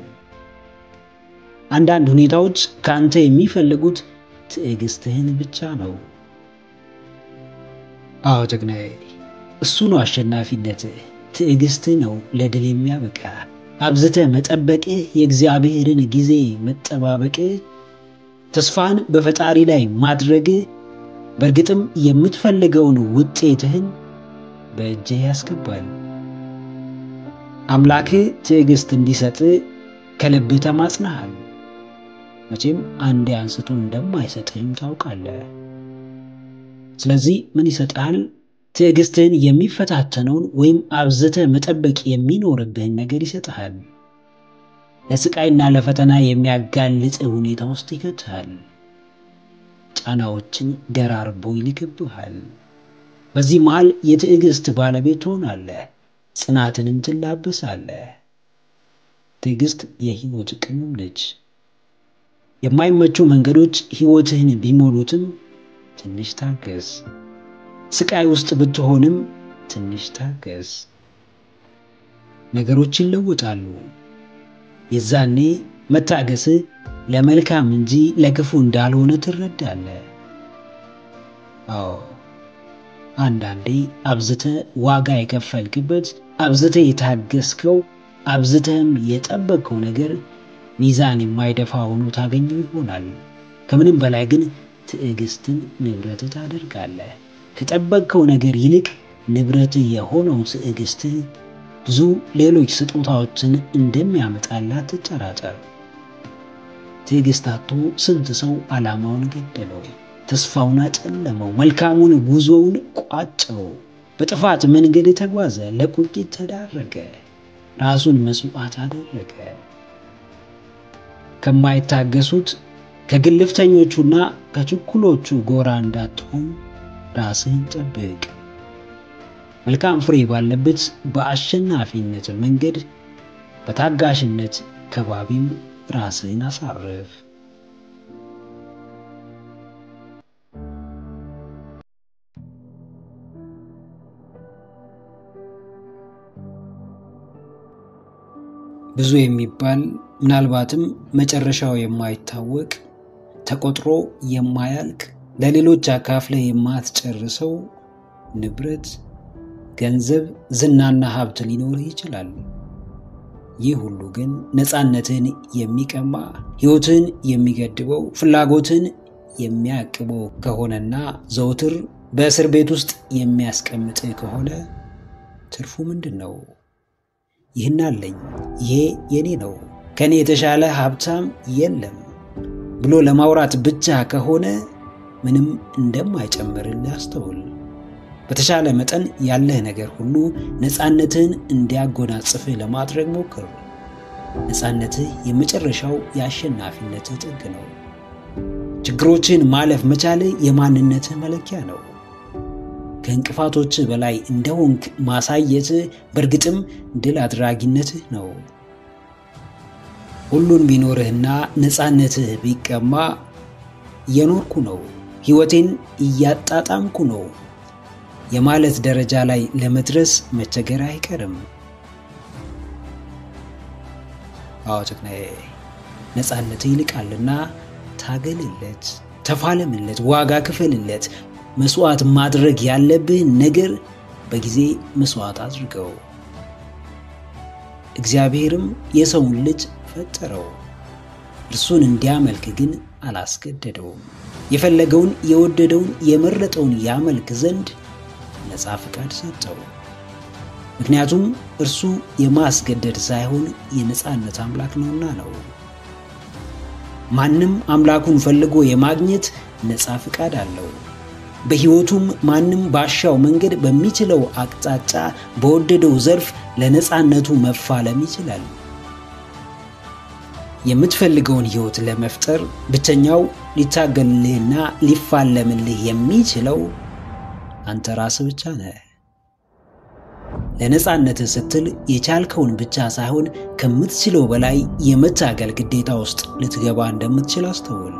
አንዳንድ ሁኔታዎች ከአንተ የሚፈልጉት ትዕግስትህን ብቻ ነው። አዎ ጀግናዬ፣ እሱ ነው አሸናፊነትህ። ትዕግስትህ ነው ለድል የሚያበቃ። አብዝተህ መጠበቅህ፣ የእግዚአብሔርን ጊዜ መጠባበቅህ፣ ተስፋን በፈጣሪ ላይ ማድረግህ በእርግጥም የምትፈልገውን ውጤትህን በእጅህ ያስገባል። አምላክህ ትዕግስት እንዲሰጥህ ከልብህ ተማጽነሃል። መቼም አንዴ አንስቶ እንደማይሰጥህም ታውቃለህ። ስለዚህ ምን ይሰጥሃል? ትዕግስትህን የሚፈታተነውን ወይም አብዝተህ መጠበቅ የሚኖርብህን ነገር ይሰጥሃል። ለስቃይና ለፈተና የሚያጋልጥ ሁኔታ ውስጥ ይከትሃል። ጫናዎችን ደራርቦ ይልክብሃል። በዚህ መሃል የትዕግስት ባለቤት ትሆናለህ። ጽናትንም ትላበሳለህ። ትዕግስት የህይወት ቅመም ነች። የማይመቹ መንገዶች ህይወትህን ቢሞሉትም ትንሽ ታገስ። ስቃይ ውስጥ ብትሆንም ትንሽ ታገስ። ነገሮች ይለወጣሉ። የዛኔ መታገስህ ለመልካም እንጂ ለክፉ እንዳልሆነ ትረዳለህ። አዎ አንዳንዴ አብዝተህ ዋጋ የከፈልክበት፣ አብዝተህ የታገስከው፣ አብዝተህም የጠበቅከው ነገር ሚዛን የማይደፋ ሆኖ ታገኘው ይሆናል። ከምንም በላይ ግን ትዕግስትን ንብረትህ ታደርጋለህ። ከጠበቅከው ነገር ይልቅ ንብረትህ የሆነው ትዕግስትህ ብዙ ሌሎች ስጦታዎችን እንደሚያመጣላት ትጠራጠር። ትዕግስት አጥቶ ስንት ሰው ዓላማውን ገደለው፣ ተስፋውን አጨለመው፣ መልካሙን ጉዞውን ቋጨው። በጥፋት መንገድ ተጓዘ፣ ለቁጭት ተዳረገ፣ ራሱን መስዋዕት አደረገ። ከማይታገሱት ከግልፍተኞቹና ከችኩሎቹ ጎራ እንዳትሆን ራስህን ጠብቅ። መልካም ፍሬ ባለበት በአሸናፊነት መንገድ በታጋሽነት ከባቢም ራስህን አሳርፍ። ብዙ የሚባል ምናልባትም መጨረሻው የማይታወቅ ተቆጥሮ የማያልቅ ለሌሎች አካፍለህ የማትጨርሰው ንብረት፣ ገንዘብ፣ ዝናና ሀብት ሊኖርህ ይችላል። ይህ ሁሉ ግን ነፃነትን የሚቀማ ሕይወትን የሚገድበው ፍላጎትን የሚያቅበው ከሆነና ዘውትር በእስር ቤት ውስጥ የሚያስቀምጥ ከሆነ ትርፉ ምንድን ነው? ይህን አለኝ፣ ይሄ የኔ ነው፣ ከኔ የተሻለ ሀብታም የለም ብሎ ለማውራት ብቻ ከሆነ ምንም እንደማይጨምርልህ አስተውል። በተሻለ መጠን ያለህ ነገር ሁሉ ነፃነትህን እንዲያጎናጽፍህ ለማድረግ ሞክር። ነፃነትህ የመጨረሻው የአሸናፊነትህ ጥግ ነው። ችግሮችን ማለፍ መቻልህ የማንነትህ መለኪያ ነው። ከእንቅፋቶችህ በላይ እንደሆንክ ማሳየትህ በእርግጥም ድል አድራጊነትህ ነው። ሁሉን ቢኖርህና ነፃነትህ ቢቀማ እየኖርኩ ነው፣ ሕይወቴን እያጣጣምኩ ነው የማለት ደረጃ ላይ ለመድረስ መቸገር አይቀርም። አዎ ጨቅናዬ፣ ነፃነትህ ይልቃልና ታገልለት፣ ተፋለምለት፣ ዋጋ ክፈልለት። መስዋዕት ማድረግ ያለብህን ነገር በጊዜ መስዋዕት አድርገው። እግዚአብሔርም የሰውን ልጅ ፈጠረው፣ እርሱን እንዲያመልክ ግን አላስገደደውም። የፈለገውን የወደደውን የመረጠውን ያመልክ ዘንድ ነፃ ፍቃድ ሰጠው። ምክንያቱም እርሱ የማስገደድ ሳይሆን የነፃነት አምላክ ነውና ነው። ማንም አምላኩን ፈልጎ የማግኘት ነፃ ፍቃድ አለው። በሕይወቱም ማንም ባሻው መንገድ በሚችለው አቅጣጫ በወደደው ዘርፍ ለነፃነቱ መፋለም ይችላል። የምትፈልገውን ሕይወት ለመፍጠር ብቸኛው ሊታገልልህና ሊፋለምልህ የሚችለው አንተ ራስህ ብቻ ነህ። ለነፃነትህ ስትል የቻልከውን ብቻ ሳይሆን ከምትችለው በላይ የመታገል ግዴታ ውስጥ ልትገባ እንደምትችል አስተውል።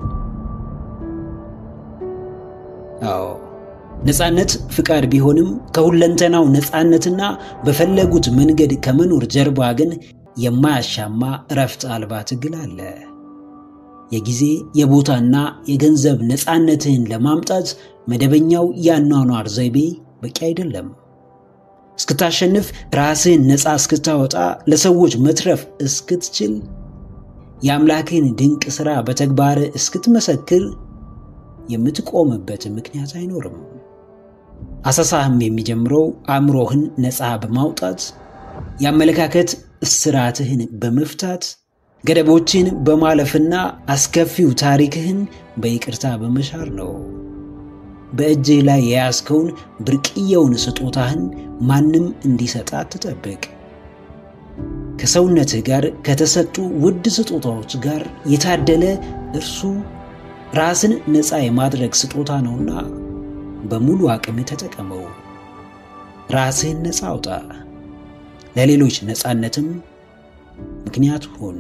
አዎ ነፃነት ፍቃድ ቢሆንም ከሁለንተናው ነፃነትና በፈለጉት መንገድ ከመኖር ጀርባ ግን የማያሻማ እረፍት አልባ ትግል አለ። የጊዜ የቦታና የገንዘብ ነፃነትህን ለማምጣት መደበኛው የአኗኗር ዘይቤ በቂ አይደለም። እስክታሸንፍ፣ ራስህን ነፃ እስክታወጣ፣ ለሰዎች መትረፍ እስክትችል፣ የአምላክህን ድንቅ ሥራ በተግባር እስክትመሰክር የምትቆምበት ምክንያት አይኖርም። አሰሳህም የሚጀምረው አእምሮህን ነፃ በማውጣት የአመለካከት እስራትህን በመፍታት ገደቦችን በማለፍና አስከፊው ታሪክህን በይቅርታ በመሻር ነው። በእጅህ ላይ የያዝከውን ብርቅየውን ስጦታህን ማንም እንዲሰጣ አትጠብቅ። ከሰውነትህ ጋር ከተሰጡ ውድ ስጦታዎች ጋር የታደለ እርሱ ራስን ነፃ የማድረግ ስጦታ ነውና በሙሉ አቅም ተጠቀመው። ራስህን ነፃ አውጣ። ለሌሎች ነፃነትም ምክንያት ሁን።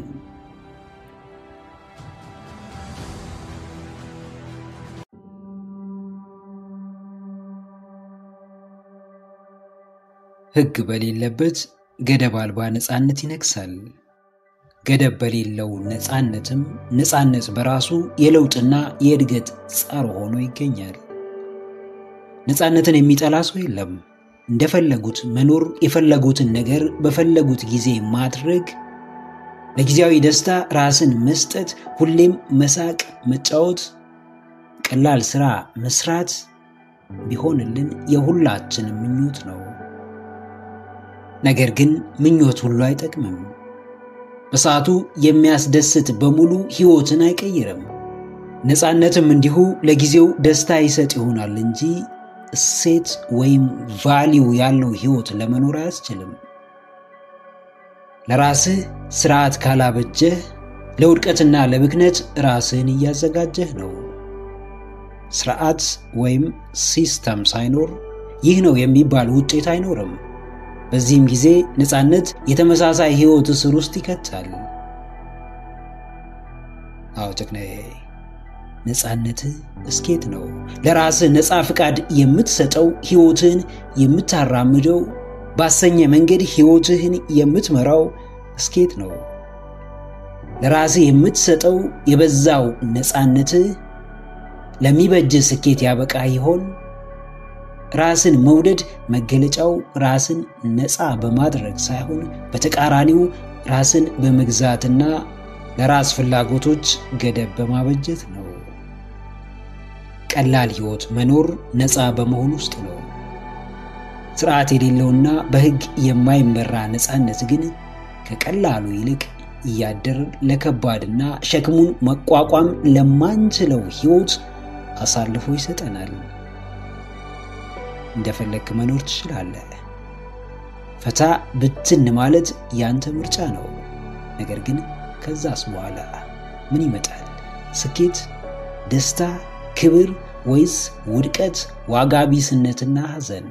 ሕግ በሌለበት ገደብ አልባ ነፃነት ይነግሳል። ገደብ በሌለው ነፃነትም ነፃነት በራሱ የለውጥና የእድገት ጸር ሆኖ ይገኛል። ነፃነትን የሚጠላ ሰው የለም። እንደፈለጉት መኖር፣ የፈለጉትን ነገር በፈለጉት ጊዜ ማድረግ፣ ለጊዜያዊ ደስታ ራስን መስጠት፣ ሁሌም መሳቅ፣ መጫወት፣ ቀላል ስራ መስራት ቢሆንልን የሁላችንም ምኞት ነው። ነገር ግን ምኞት ሁሉ አይጠቅምም። በሰዓቱ የሚያስደስት በሙሉ ሕይወትን አይቀይርም። ነፃነትም እንዲሁ ለጊዜው ደስታ ይሰጥ ይሆናል እንጂ እሴት ወይም ቫሊው ያለው ሕይወት ለመኖር አያስችልም። ለራስህ ስርዓት ካላበጀህ ለውድቀትና ለብክነት ራስህን እያዘጋጀህ ነው። ስርዓት ወይም ሲስተም ሳይኖር ይህ ነው የሚባል ውጤት አይኖርም። በዚህም ጊዜ ነፃነት የተመሳሳይ ሕይወት እስር ውስጥ ይከታል። አዎ ጨቅናዬ፣ ነፃነትህ እስኬት ነው። ለራስህ ነፃ ፍቃድ የምትሰጠው ሕይወትህን የምታራምደው ባሰኘ መንገድ ሕይወትህን የምትመራው እስኬት ነው። ለራስህ የምትሰጠው የበዛው ነፃነትህ ለሚበጅህ ስኬት ያበቃ ይሆን? ራስን መውደድ መገለጫው ራስን ነፃ በማድረግ ሳይሆን በተቃራኒው ራስን በመግዛትና ለራስ ፍላጎቶች ገደብ በማበጀት ነው። ቀላል ሕይወት መኖር ነፃ በመሆን ውስጥ ነው። ስርዓት የሌለውና በሕግ የማይመራ ነፃነት ግን ከቀላሉ ይልቅ እያደር ለከባድና ሸክሙን መቋቋም ለማንችለው ሕይወት አሳልፎ ይሰጠናል። እንደፈለግክ መኖር ትችላለህ። ፈታ ብትን ማለት ያንተ ምርጫ ነው። ነገር ግን ከዛስ በኋላ ምን ይመጣል? ስኬት፣ ደስታ፣ ክብር ወይስ ውድቀት፣ ዋጋ ቢስነትና ሐዘን?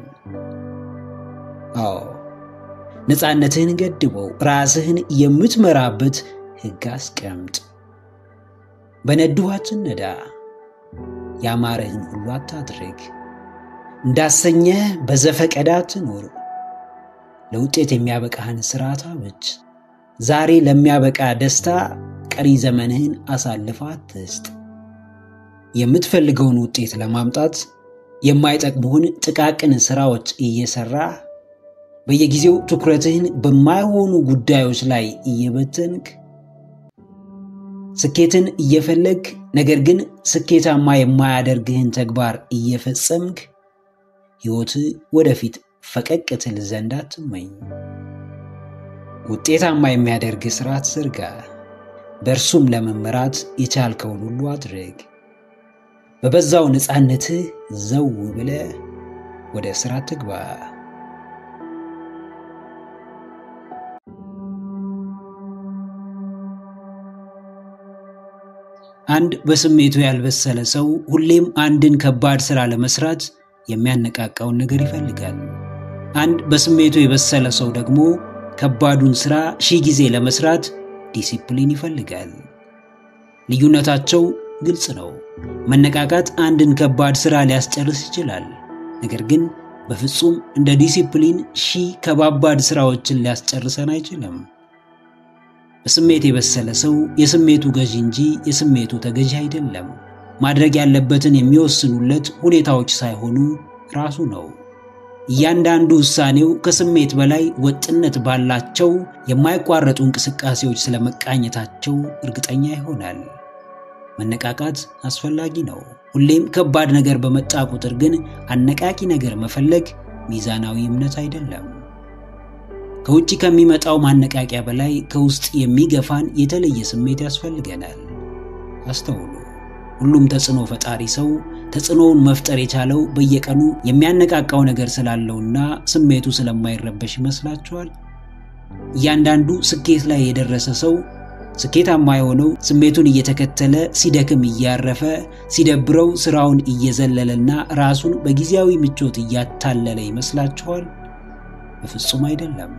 አዎ ነፃነትህን ገድበው ራስህን የምትመራበት ሕግ አስቀምጥ። በነድሁ አትነዳ። ያማረህን ሁሉ አታድርግ። እንዳሰኘህ በዘፈቀደ አትኑር። ለውጤት የሚያበቃህን ሥርዓት አብጅ። ዛሬ ለሚያበቃ ደስታ ቀሪ ዘመንህን አሳልፈ አትስጥ። የምትፈልገውን ውጤት ለማምጣት የማይጠቅሙህን ጥቃቅን ሥራዎች እየሠራ በየጊዜው ትኩረትህን በማይሆኑ ጉዳዮች ላይ እየበተንክ ስኬትን እየፈለግ ነገር ግን ስኬታማ የማያደርግህን ተግባር እየፈጸምክ ሕይወትህ ወደፊት ፈቀቅ ትል ዘንድ አትመኝ። ውጤታማ የሚያደርግ ስርዓት ዘርጋ። በእርሱም ለመመራት የቻልከውን ሁሉ አድርግ። በበዛው ነፃነትህ ዘው ብለህ ወደ ሥራ ትግባ። አንድ በስሜቱ ያልበሰለ ሰው ሁሌም አንድን ከባድ ሥራ ለመስራት የሚያነቃቃውን ነገር ይፈልጋል። አንድ በስሜቱ የበሰለ ሰው ደግሞ ከባዱን ሥራ ሺህ ጊዜ ለመስራት ዲሲፕሊን ይፈልጋል። ልዩነታቸው ግልጽ ነው። መነቃቃት አንድን ከባድ ሥራ ሊያስጨርስ ይችላል። ነገር ግን በፍጹም እንደ ዲሲፕሊን ሺህ ከባባድ ሥራዎችን ሊያስጨርሰን አይችልም። በስሜት የበሰለ ሰው የስሜቱ ገዢ እንጂ የስሜቱ ተገዢ አይደለም። ማድረግ ያለበትን የሚወስኑለት ሁኔታዎች ሳይሆኑ ራሱ ነው። እያንዳንዱ ውሳኔው ከስሜት በላይ ወጥነት ባላቸው የማይቋረጡ እንቅስቃሴዎች ስለመቃኘታቸው እርግጠኛ ይሆናል። መነቃቃት አስፈላጊ ነው። ሁሌም ከባድ ነገር በመጣ ቁጥር ግን አነቃቂ ነገር መፈለግ ሚዛናዊ እምነት አይደለም። ከውጭ ከሚመጣው ማነቃቂያ በላይ ከውስጥ የሚገፋን የተለየ ስሜት ያስፈልገናል። አስተውሉ። ሁሉም ተጽዕኖ ፈጣሪ ሰው ተጽዕኖውን መፍጠር የቻለው በየቀኑ የሚያነቃቃው ነገር ስላለውና ስሜቱ ስለማይረበሽ ይመስላችኋል? እያንዳንዱ ስኬት ላይ የደረሰ ሰው ስኬታማ የሆነው ስሜቱን እየተከተለ ሲደክም እያረፈ ሲደብረው ስራውን እየዘለለና ራሱን በጊዜያዊ ምቾት እያታለለ ይመስላችኋል? በፍጹም አይደለም።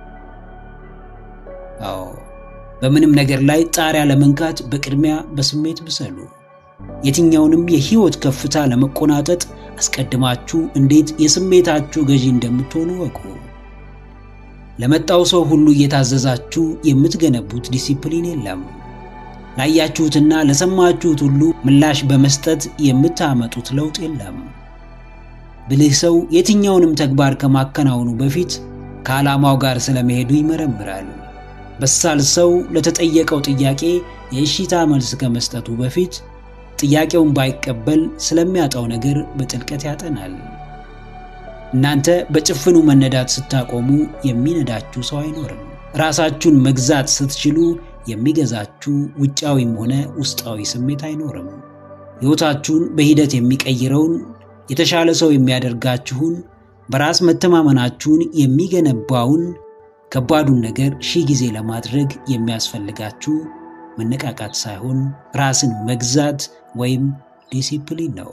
አዎ በምንም ነገር ላይ ጣሪያ ለመንካት በቅድሚያ በስሜት ብሰሉ። የትኛውንም የህይወት ከፍታ ለመቆናጠጥ አስቀድማችሁ እንዴት የስሜታችሁ ገዢ እንደምትሆኑ ወቁ። ለመጣው ሰው ሁሉ እየታዘዛችሁ የምትገነቡት ዲሲፕሊን የለም። ላያችሁትና ለሰማችሁት ሁሉ ምላሽ በመስጠት የምታመጡት ለውጥ የለም። ብልህ ሰው የትኛውንም ተግባር ከማከናወኑ በፊት ከዓላማው ጋር ስለመሄዱ ይመረምራል። በሳል ሰው ለተጠየቀው ጥያቄ የእሺታ መልስ ከመስጠቱ በፊት ጥያቄውን ባይቀበል ስለሚያጣው ነገር በጥልቀት ያጠናል። እናንተ በጭፍኑ መነዳት ስታቆሙ የሚነዳችሁ ሰው አይኖርም። ራሳችሁን መግዛት ስትችሉ የሚገዛችሁ ውጫዊም ሆነ ውስጣዊ ስሜት አይኖርም። ሕይወታችሁን በሂደት የሚቀይረውን የተሻለ ሰው የሚያደርጋችሁን በራስ መተማመናችሁን የሚገነባውን ከባዱን ነገር ሺህ ጊዜ ለማድረግ የሚያስፈልጋችሁ መነቃቃት ሳይሆን ራስን መግዛት ወይም ዲሲፕሊን ነው።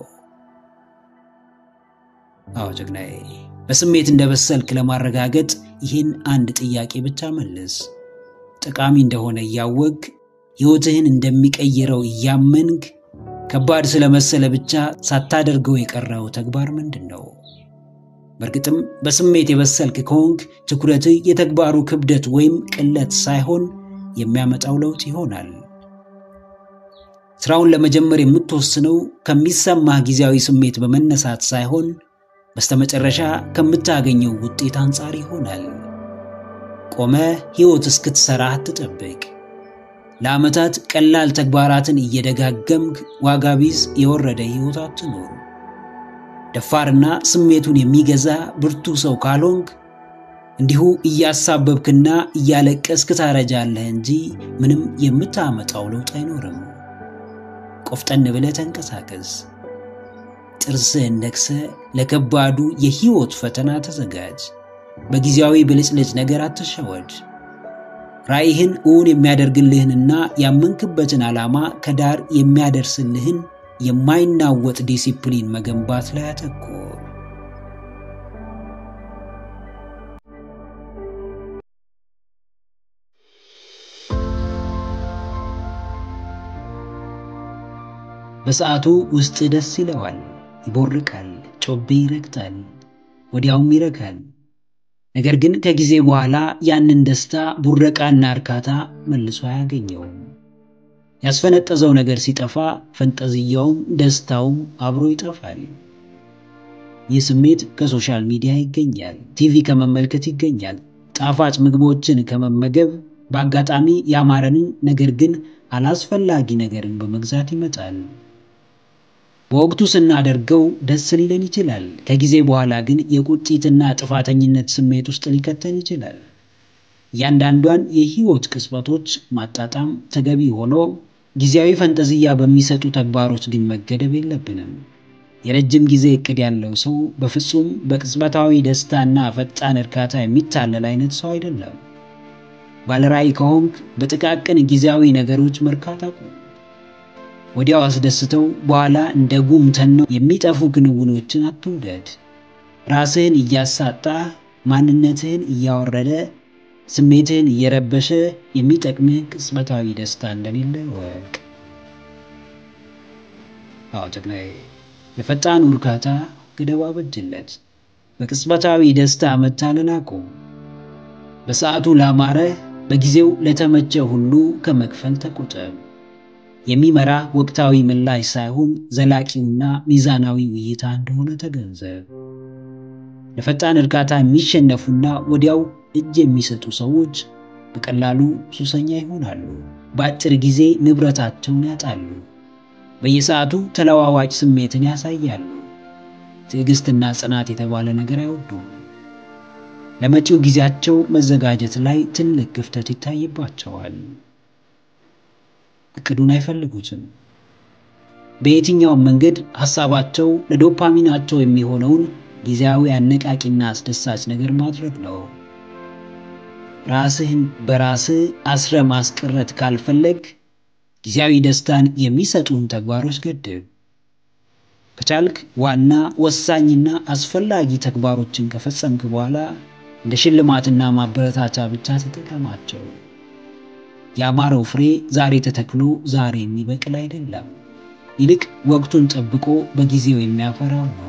አዎ ጀግናዬ፣ በስሜት እንደበሰልክ ለማረጋገጥ ይህን አንድ ጥያቄ ብቻ መልስ። ጠቃሚ እንደሆነ እያወቅ ሕይወትህን እንደሚቀይረው እያመንግ ከባድ ስለመሰለ ብቻ ሳታደርገው የቀረው ተግባር ምንድን ነው? በእርግጥም በስሜት የበሰልክ ከሆንክ ትኩረትህ የተግባሩ ክብደት ወይም ቅለት ሳይሆን የሚያመጣው ለውጥ ይሆናል። ስራውን ለመጀመር የምትወስነው ከሚሰማህ ጊዜያዊ ስሜት በመነሳት ሳይሆን በስተመጨረሻ ከምታገኘው ውጤት አንጻር ይሆናል። ቆመ ሕይወት እስክትሰራ አትጠብቅ። ለዓመታት ቀላል ተግባራትን እየደጋገምክ ዋጋ ቢስ የወረደ ሕይወት አትኖር። ደፋርና ስሜቱን የሚገዛ ብርቱ ሰው ካልሆንክ እንዲሁ እያሳበብክና እያለቀስክ ታረጃለህ እንጂ ምንም የምታመጣው ለውጥ አይኖርም። ቆፍጠን ብለህ ተንቀሳቀስ። ጥርስህን ነክሰህ ለከባዱ የሕይወት ፈተና ተዘጋጅ። በጊዜያዊ ብልጭልጭ ነገር አትሸወድ። ራዕይህን እውን የሚያደርግልህንና ያመንክበትን ዓላማ ከዳር የሚያደርስልህን የማይናወጥ ዲሲፕሊን መገንባት ላይ አተኩር። በሰዓቱ ውስጥ ደስ ይለዋል፣ ይቦርቃል፣ ጮቤ ይረግጣል፣ ወዲያውም ይረካል። ነገር ግን ከጊዜ በኋላ ያንን ደስታ ቡረቃና እርካታ መልሶ አያገኘውም። ያስፈነጠዘው ነገር ሲጠፋ ፈንጠዝያውም ደስታውም አብሮ ይጠፋል። ይህ ስሜት ከሶሻል ሚዲያ ይገኛል፣ ቲቪ ከመመልከት ይገኛል፣ ጣፋጭ ምግቦችን ከመመገብ በአጋጣሚ ያማረንን ነገር ግን አላስፈላጊ ነገርን በመግዛት ይመጣል። በወቅቱ ስናደርገው ደስ ሊለን ይችላል። ከጊዜ በኋላ ግን የቁጭትና ጥፋተኝነት ስሜት ውስጥ ሊከተን ይችላል። እያንዳንዷን የህይወት ቅጽበቶች ማጣጣም ተገቢ ሆኖ ጊዜያዊ ፈንጠዝያ በሚሰጡ ተግባሮች ግን መገደብ የለብንም። የረጅም ጊዜ እቅድ ያለው ሰው በፍጹም በቅጽበታዊ ደስታና ፈጣን እርካታ የሚታለል አይነት ሰው አይደለም። ባለራዕይ ከሆንክ በጥቃቅን ጊዜያዊ ነገሮች መርካት አቁም። ወዲያው አስደስተው በኋላ እንደ ጉም ተነው የሚጠፉ ክንውኖችን አትውደድ። ራስህን እያሳጣ ማንነትህን እያወረደ ስሜትህን እየረበሸ የሚጠቅምህ ቅጽበታዊ ደስታ እንደሌለ ወቅ። አዎ ጀግናዬ፣ ለፈጣኑ እርካታ ገደብ አበጅለት። በቅጽበታዊ ደስታ መታለል አቁም። በሰዓቱ ላማረ በጊዜው ለተመቸ ሁሉ ከመክፈል ተቆጠብ። የሚመራ ወቅታዊ ምላሽ ሳይሆን ዘላቂውና ሚዛናዊ እይታ እንደሆነ ተገንዘብ። ለፈጣን እርካታ የሚሸነፉና ወዲያው እጅ የሚሰጡ ሰዎች በቀላሉ ሱሰኛ ይሆናሉ። በአጭር ጊዜ ንብረታቸውን ያጣሉ። በየሰዓቱ ተለዋዋጭ ስሜትን ያሳያሉ። ትዕግስትና ጽናት የተባለ ነገር አይወዱም። ለመጪው ጊዜያቸው መዘጋጀት ላይ ትልቅ ክፍተት ይታይባቸዋል። እቅዱን አይፈልጉትም። በየትኛውም መንገድ ሐሳባቸው ለዶፓሚናቸው የሚሆነውን ጊዜያዊ አነቃቂና አስደሳች ነገር ማድረግ ነው። ራስህን በራስህ አስረ ማስቀረት ካልፈለግ ጊዜያዊ ደስታን የሚሰጡን ተግባሮች ገድብ። ከቻልክ ዋና ወሳኝና አስፈላጊ ተግባሮችን ከፈጸምክ በኋላ እንደ ሽልማትና ማበረታቻ ብቻ ተጠቀማቸው። ያማረው ፍሬ ዛሬ ተተክሎ ዛሬ የሚበቅል አይደለም። ይልቅ ወቅቱን ጠብቆ በጊዜው የሚያፈራው ነው።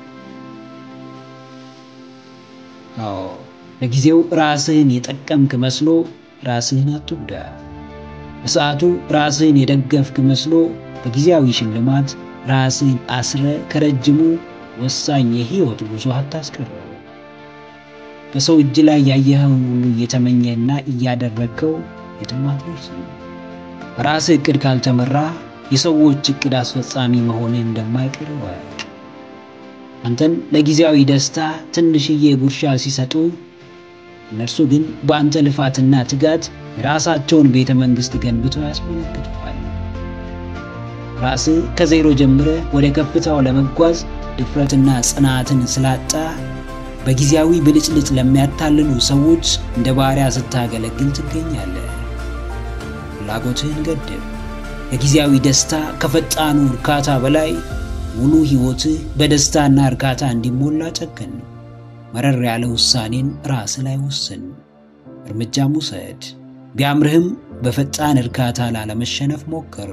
አዎ ለጊዜው ራስህን የጠቀምክ መስሎ ራስህን አትጉዳ። በሰዓቱ ራስህን የደገፍክ መስሎ በጊዜያዊ ሽልማት ራስህን አስረ ከረጅሙ ወሳኝ የህይወት ጉዞ አታስቀረው። በሰው እጅ ላይ ያየኸውን ሁሉ እየተመኘና እያደረግከው የትም አትደርስም። በራስህ እቅድ ካልተመራ የሰዎች እቅድ አስፈጻሚ መሆንህ እንደማይቀር እወቅ። አንተን ለጊዜያዊ ደስታ ትንሽዬ ጉርሻ ሲሰጡ፣ እነርሱ ግን በአንተ ልፋትና ትጋት የራሳቸውን ቤተ መንግሥት ገንብተው ያስመለክቱሃል። ራስህ ከዜሮ ጀምረህ ወደ ከፍታው ለመጓዝ ድፍረትና ጽናትን ስላጣ በጊዜያዊ ብልጭልጭ ለሚያታልሉ ሰዎች እንደ ባሪያ ስታገለግል ትገኛለህ። ፍላጎትህን ገድብ። ከጊዜያዊ ደስታ ከፈጣኑ እርካታ በላይ ሙሉ ሕይወትህ በደስታና እርካታ እንዲሞላ ጨክን። መረር ያለ ውሳኔን ራስህ ላይ ወስን፣ እርምጃም ውሰድ። ቢያምርህም በፈጣን እርካታ ላለመሸነፍ ሞክር።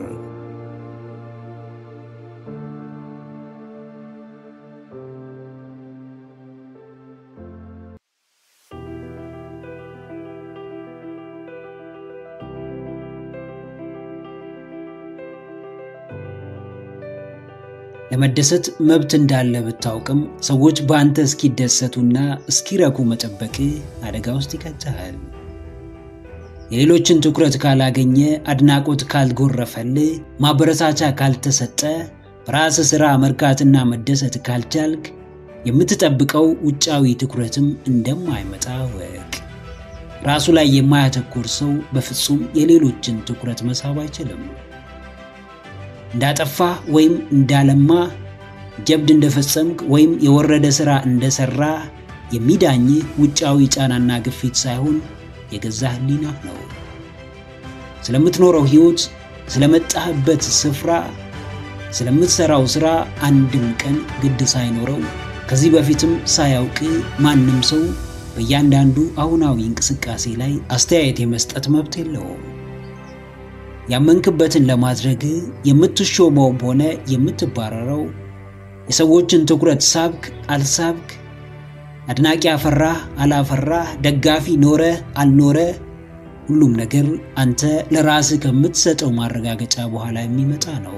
ለመደሰት መብት እንዳለ ብታውቅም ሰዎች በአንተ እስኪደሰቱና እስኪረኩ መጠበቅ አደጋ ውስጥ ይከትሃል። የሌሎችን ትኩረት ካላገኘ፣ አድናቆት ካልጎረፈልህ፣ ማበረታቻ ካልተሰጠ፣ በራስ ሥራ መርካትና መደሰት ካልቻልክ የምትጠብቀው ውጫዊ ትኩረትም እንደማይመጣ ወቅ። ራሱ ላይ የማያተኩር ሰው በፍጹም የሌሎችን ትኩረት መሳብ አይችልም። እንዳጠፋ ወይም እንዳለማ፣ ጀብድ እንደፈጸምክ ወይም የወረደ ሥራ እንደሰራ የሚዳኝህ ውጫዊ ጫናና ግፊት ሳይሆን የገዛ ሕሊናህ ነው። ስለምትኖረው ሕይወት፣ ስለመጣህበት ስፍራ፣ ስለምትሠራው ሥራ አንድም ቀን ግድ ሳይኖረው ከዚህ በፊትም ሳያውቅ ማንም ሰው በእያንዳንዱ አሁናዊ እንቅስቃሴ ላይ አስተያየት የመስጠት መብት የለውም። ያመንክበትን ለማድረግ የምትሾመውም ሆነ የምትባረረው የሰዎችን ትኩረት ሳብክ አልሳብክ፣ አድናቂ አፈራህ አላፈራህ፣ ደጋፊ ኖረ አልኖረ፣ ሁሉም ነገር አንተ ለራስህ ከምትሰጠው ማረጋገጫ በኋላ የሚመጣ ነው።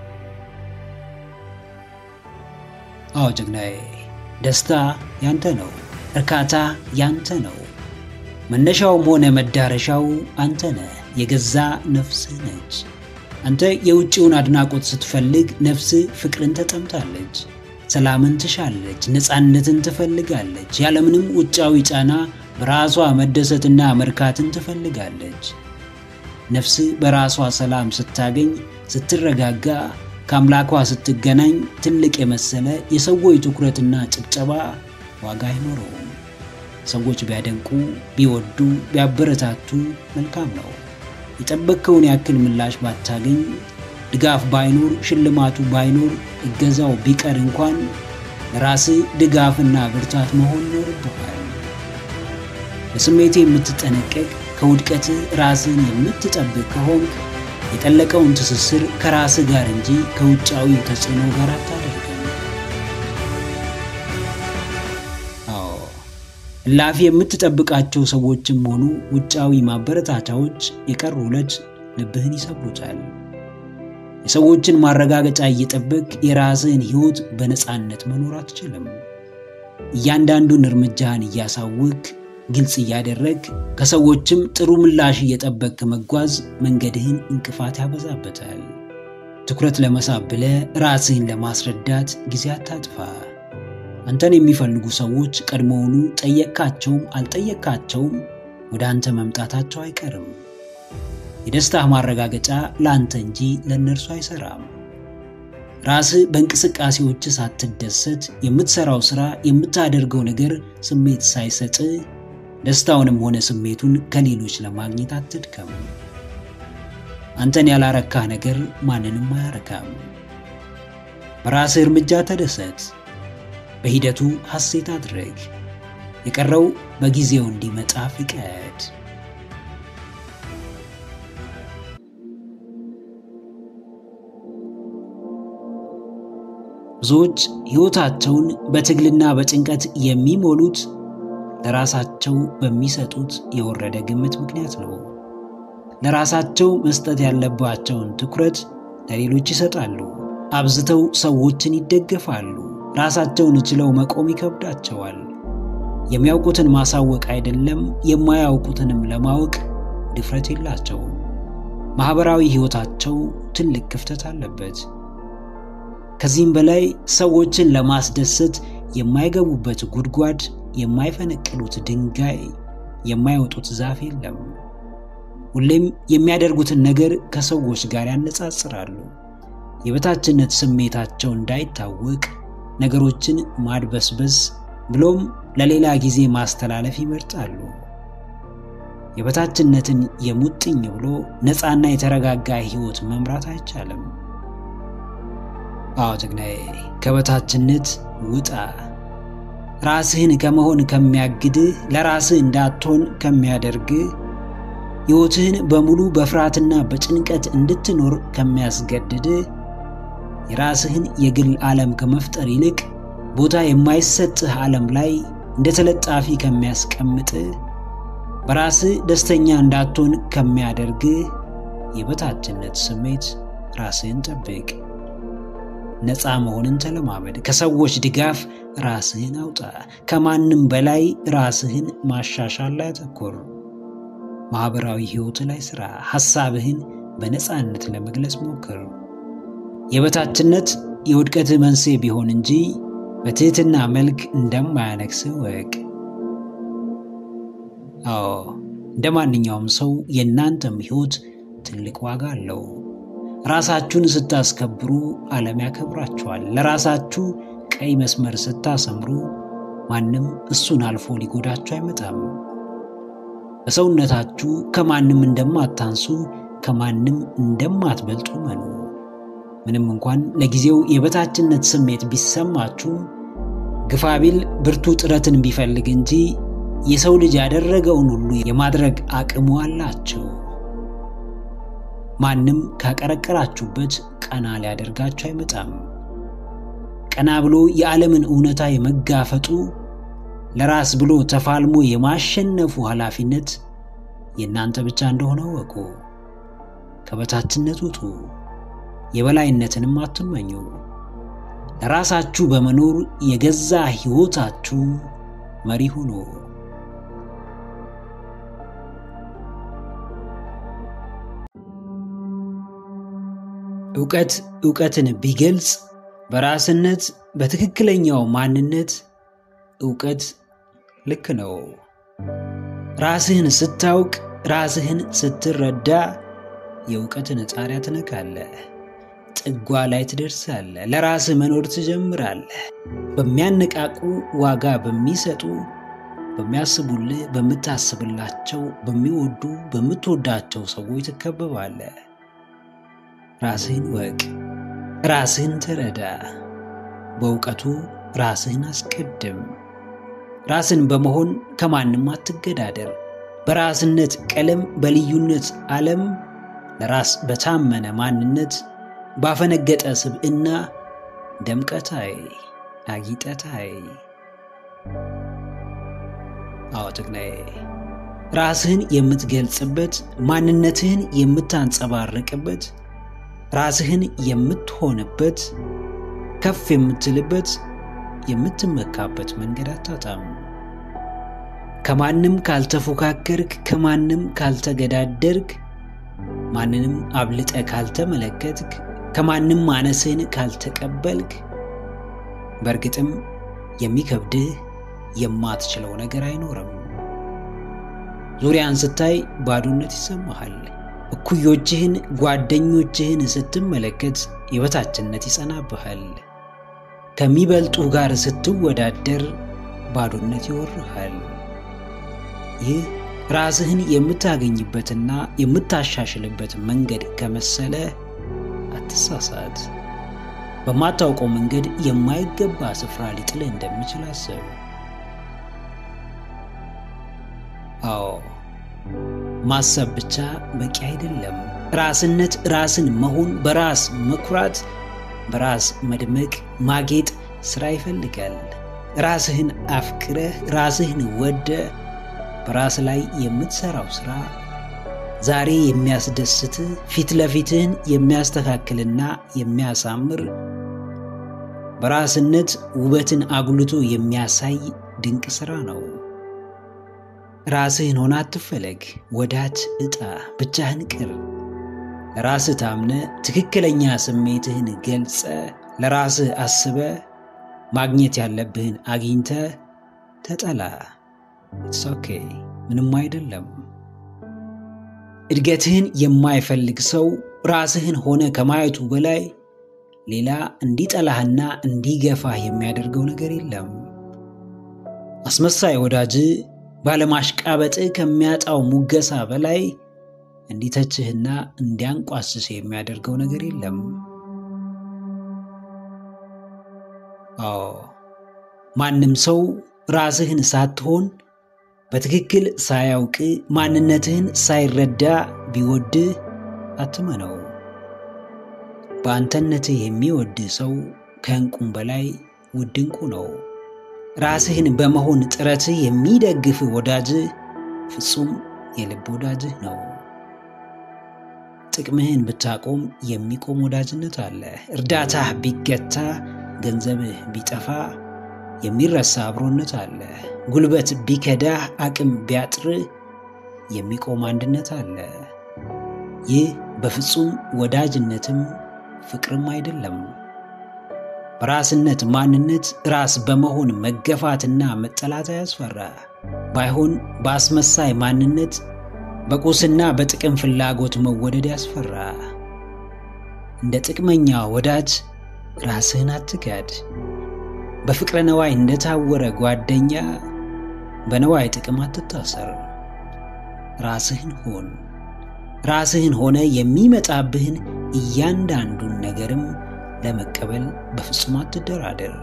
አዎ ጀግናዬ፣ ደስታ ያንተ ነው። እርካታ ያንተ ነው። መነሻውም ሆነ መዳረሻው አንተ ነህ። የገዛ ነፍስህ ነች። አንተ የውጭውን አድናቆት ስትፈልግ ነፍስህ ፍቅርን ተጠምታለች፣ ሰላምን ትሻለች፣ ነፃነትን ትፈልጋለች። ያለምንም ውጫዊ ጫና በራሷ መደሰትና መርካትን ትፈልጋለች። ነፍስህ በራሷ ሰላም ስታገኝ፣ ስትረጋጋ፣ ከአምላኳ ስትገናኝ ትልቅ የመሰለ የሰዎች ትኩረትና ጭብጨባ ዋጋ አይኖረውም። ሰዎች ቢያደንቁ፣ ቢወዱ፣ ቢያበረታቱ መልካም ነው። የጠበቅከውን ያክል ምላሽ ባታገኝ፣ ድጋፍ ባይኖር፣ ሽልማቱ ባይኖር፣ እገዛው ቢቀር እንኳን ለራስህ ድጋፍና ብርታት መሆን ይኖርብሃል። ለስሜቴ የምትጠነቀቅ ከውድቀትህ ራስህን የምትጠብቅ ከሆንክ የጠለቀውን ትስስር ከራስህ ጋር እንጂ ከውጫዊ ተጽዕኖ ጋር አታደርግም። አዎ እላፊ የምትጠብቃቸው ሰዎችም ሆኑ ውጫዊ ማበረታቻዎች የቀሩ ዕለት ልብህን ይሰብሩታል። የሰዎችን ማረጋገጫ እየጠበቅ የራስህን ሕይወት በነፃነት መኖር አትችልም። እያንዳንዱን እርምጃህን እያሳወቅ ግልጽ እያደረግ ከሰዎችም ጥሩ ምላሽ እየጠበቅ መጓዝ መንገድህን እንቅፋት ያበዛበታል። ትኩረት ለመሳብ ብለህ ራስህን ለማስረዳት ጊዜ አታጥፋ። አንተን የሚፈልጉ ሰዎች ቀድሞውኑ ጠየቅካቸውም አልጠየቅካቸውም ወደ አንተ መምጣታቸው አይቀርም። የደስታህ ማረጋገጫ ለአንተ እንጂ ለእነርሱ አይሰራም። ራስህ በእንቅስቃሴዎች ሳትደሰት የምትሰራው ሥራ፣ የምታደርገው ነገር ስሜት ሳይሰጥ ደስታውንም ሆነ ስሜቱን ከሌሎች ለማግኘት አትድከም። አንተን ያላረካህ ነገር ማንንም አያረካም። በራስህ እርምጃ ተደሰት። በሂደቱ ሐሴት አድርግ። የቀረው በጊዜው እንዲመጣ ፍቀድ። ብዙዎች ሕይወታቸውን በትግልና በጭንቀት የሚሞሉት ለራሳቸው በሚሰጡት የወረደ ግምት ምክንያት ነው። ለራሳቸው መስጠት ያለባቸውን ትኩረት ለሌሎች ይሰጣሉ። አብዝተው ሰዎችን ይደገፋሉ። ራሳቸውን ችለው መቆም ይከብዳቸዋል። የሚያውቁትን ማሳወቅ አይደለም የማያውቁትንም ለማወቅ ድፍረት የላቸውም። ማኅበራዊ ሕይወታቸው ትልቅ ክፍተት አለበት። ከዚህም በላይ ሰዎችን ለማስደሰት የማይገቡበት ጉድጓድ፣ የማይፈነቅሉት ድንጋይ፣ የማይወጡት ዛፍ የለም። ሁሌም የሚያደርጉትን ነገር ከሰዎች ጋር ያነጻጽራሉ። የበታችነት ስሜታቸው እንዳይታወቅ ነገሮችን ማድበስበስ ብሎም ለሌላ ጊዜ ማስተላለፍ ይመርጣሉ። የበታችነትን የሙጥኝ ብሎ ነፃና የተረጋጋ ሕይወት መምራት አይቻልም። አዎ ጀግናዬ፣ ከበታችነት ውጣ። ራስህን ከመሆን ከሚያግድህ፣ ለራስህ እንዳትሆን ከሚያደርግህ፣ ሕይወትህን በሙሉ በፍርሃትና በጭንቀት እንድትኖር ከሚያስገድድህ፣ የራስህን የግል ዓለም ከመፍጠር ይልቅ ቦታ የማይሰጥህ ዓለም ላይ እንደ ተለጣፊ ከሚያስቀምጥህ፣ በራስህ ደስተኛ እንዳትሆን ከሚያደርግህ የበታችነት ስሜት ራስህን ጠብቅ። ነፃ መሆንን ተለማመድ። ከሰዎች ድጋፍ ራስህን አውጣ። ከማንም በላይ ራስህን ማሻሻል ላይ አተኩር። ማኅበራዊ ሕይወት ላይ ሥራ። ሐሳብህን በነፃነት ለመግለጽ ሞክር። የበታችነት የውድቀትህ መንስኤ ቢሆን እንጂ በትሕትና መልክ እንደማያነግስህ ወቅ። አዎ እንደ ማንኛውም ሰው የእናንተም ሕይወት ትልቅ ዋጋ አለው። ራሳችሁን ስታስከብሩ ዓለም ያከብራችኋል። ለራሳችሁ ቀይ መስመር ስታሰምሩ ማንም እሱን አልፎ ሊጎዳችሁ አይመጣም። በሰውነታችሁ ከማንም እንደማታንሱ ከማንም እንደማትበልጡ መኑ። ምንም እንኳን ለጊዜው የበታችነት ስሜት ቢሰማችሁ ግፋቢል ብርቱ ጥረትን ቢፈልግ እንጂ የሰው ልጅ ያደረገውን ሁሉ የማድረግ አቅሙ አላቸው። ማንም ካቀረቀራችሁበት ቀና ሊያደርጋችሁ አይመጣም። ቀና ብሎ የዓለምን እውነታ የመጋፈጡ ለራስ ብሎ ተፋልሞ የማሸነፉ ኃላፊነት የእናንተ ብቻ እንደሆነ ወቁ። ከበታችነት ውጡ፣ የበላይነትንም አትመኙ። ለራሳችሁ በመኖር የገዛ ሕይወታችሁ መሪ ሁኑ። ዕውቀት ዕውቀትን ቢገልጽ በራስነት በትክክለኛው ማንነት ዕውቀት ልክ ነው። ራስህን ስታውቅ፣ ራስህን ስትረዳ የእውቀትን ጣሪያ ትነካለህ። ጥጓ ላይ ትደርሳለህ። ለራስህ መኖር ትጀምራለህ። በሚያነቃቁ ዋጋ በሚሰጡ በሚያስቡልህ፣ በምታስብላቸው፣ በሚወዱ በምትወዳቸው ሰዎች ትከበባለህ። ራስህን ወቅ፣ ራስህን ተረዳ። በእውቀቱ ራስህን አስቀድም። ራስን በመሆን ከማንም አትገዳደር። በራስነት ቀለም በልዩነት ዓለም ለራስ በታመነ ማንነት ባፈነገጠ ስብዕና ደምቀታይ አጊጠታይ። አዎ ጀግናዬ፣ ራስህን የምትገልጽበት ማንነትህን የምታንጸባርቅበት ራስህን የምትሆንበት ከፍ የምትልበት የምትመካበት መንገድ አታጣም። ከማንም ካልተፎካከርክ፣ ከማንም ካልተገዳደርክ፣ ማንንም አብልጠ ካልተመለከትክ፣ ከማንም ማነስህን ካልተቀበልክ፣ በእርግጥም የሚከብድህ የማትችለው ነገር አይኖርም። ዙሪያን ስታይ ባዶነት ይሰማሃል። እኩዮችህን ጓደኞችህን ስትመለከት የበታችነት ይጸናብሃል። ከሚበልጡ ጋር ስትወዳደር ባዶነት ይወርሃል። ይህ ራስህን የምታገኝበትና የምታሻሽልበት መንገድ ከመሰለ አትሳሳት። በማታውቀው መንገድ የማይገባ ስፍራ ሊጥልህ እንደሚችል አስብ። አዎ ማሰብ ብቻ በቂ አይደለም። ራስነት፣ ራስን መሆን፣ በራስ መኩራት፣ በራስ መድመቅ፣ ማጌጥ ስራ ይፈልጋል። ራስህን አፍቅረህ ራስህን ወደ በራስ ላይ የምትሰራው ስራ ዛሬ የሚያስደስትህ ፊት ለፊትህን የሚያስተካክልና የሚያሳምር በራስነት ውበትን አጉልቶ የሚያሳይ ድንቅ ስራ ነው። ራስህን ሆነ አትፈለግ፣ ወዳጅ እጣ፣ ብቻህን ቅር። ለራስህ ታምነ ትክክለኛ ስሜትህን ገልጸ ለራስህ አስበ ማግኘት ያለብህን አግኝተ ተጠላ። ኢትስ ኦኬ፣ ምንም አይደለም። እድገትህን የማይፈልግ ሰው ራስህን ሆነ ከማየቱ በላይ ሌላ እንዲጠላህና እንዲገፋህ የሚያደርገው ነገር የለም። አስመሳይ ወዳጅ ባለማሽቃበጥ ከሚያጣው ሙገሳ በላይ እንዲተችህና እንዲያንቋስስ የሚያደርገው ነገር የለም። አዎ ማንም ሰው ራስህን ሳትሆን በትክክል ሳያውቅ ማንነትህን ሳይረዳ ቢወድህ አትመነው። በአንተነትህ የሚወድህ ሰው ከእንቁም በላይ ውድ እንቁ ነው። ራስህን በመሆን ጥረትህ የሚደግፍህ ወዳጅህ ፍጹም የልብ ወዳጅህ ነው። ጥቅምህን ብታቆም የሚቆም ወዳጅነት አለ። እርዳታህ ቢገታ፣ ገንዘብህ ቢጠፋ የሚረሳ አብሮነት አለ። ጉልበት ቢከዳህ፣ አቅም ቢያጥርህ የሚቆም አንድነት አለ። ይህ በፍጹም ወዳጅነትም ፍቅርም አይደለም። በራስነት ማንነት ራስ በመሆን መገፋትና መጠላት አያስፈራ። ባይሆን በአስመሳይ ማንነት በቁስና በጥቅም ፍላጎት መወደድ ያስፈራ። እንደ ጥቅመኛ ወዳጅ ራስህን አትጋድ። በፍቅረ ነዋይ እንደታወረ ጓደኛ በነዋይ ጥቅም አትታሰር። ራስህን ሆን። ራስህን ሆነ የሚመጣብህን እያንዳንዱን ነገርም ለመቀበል በፍጹም አትደራደር።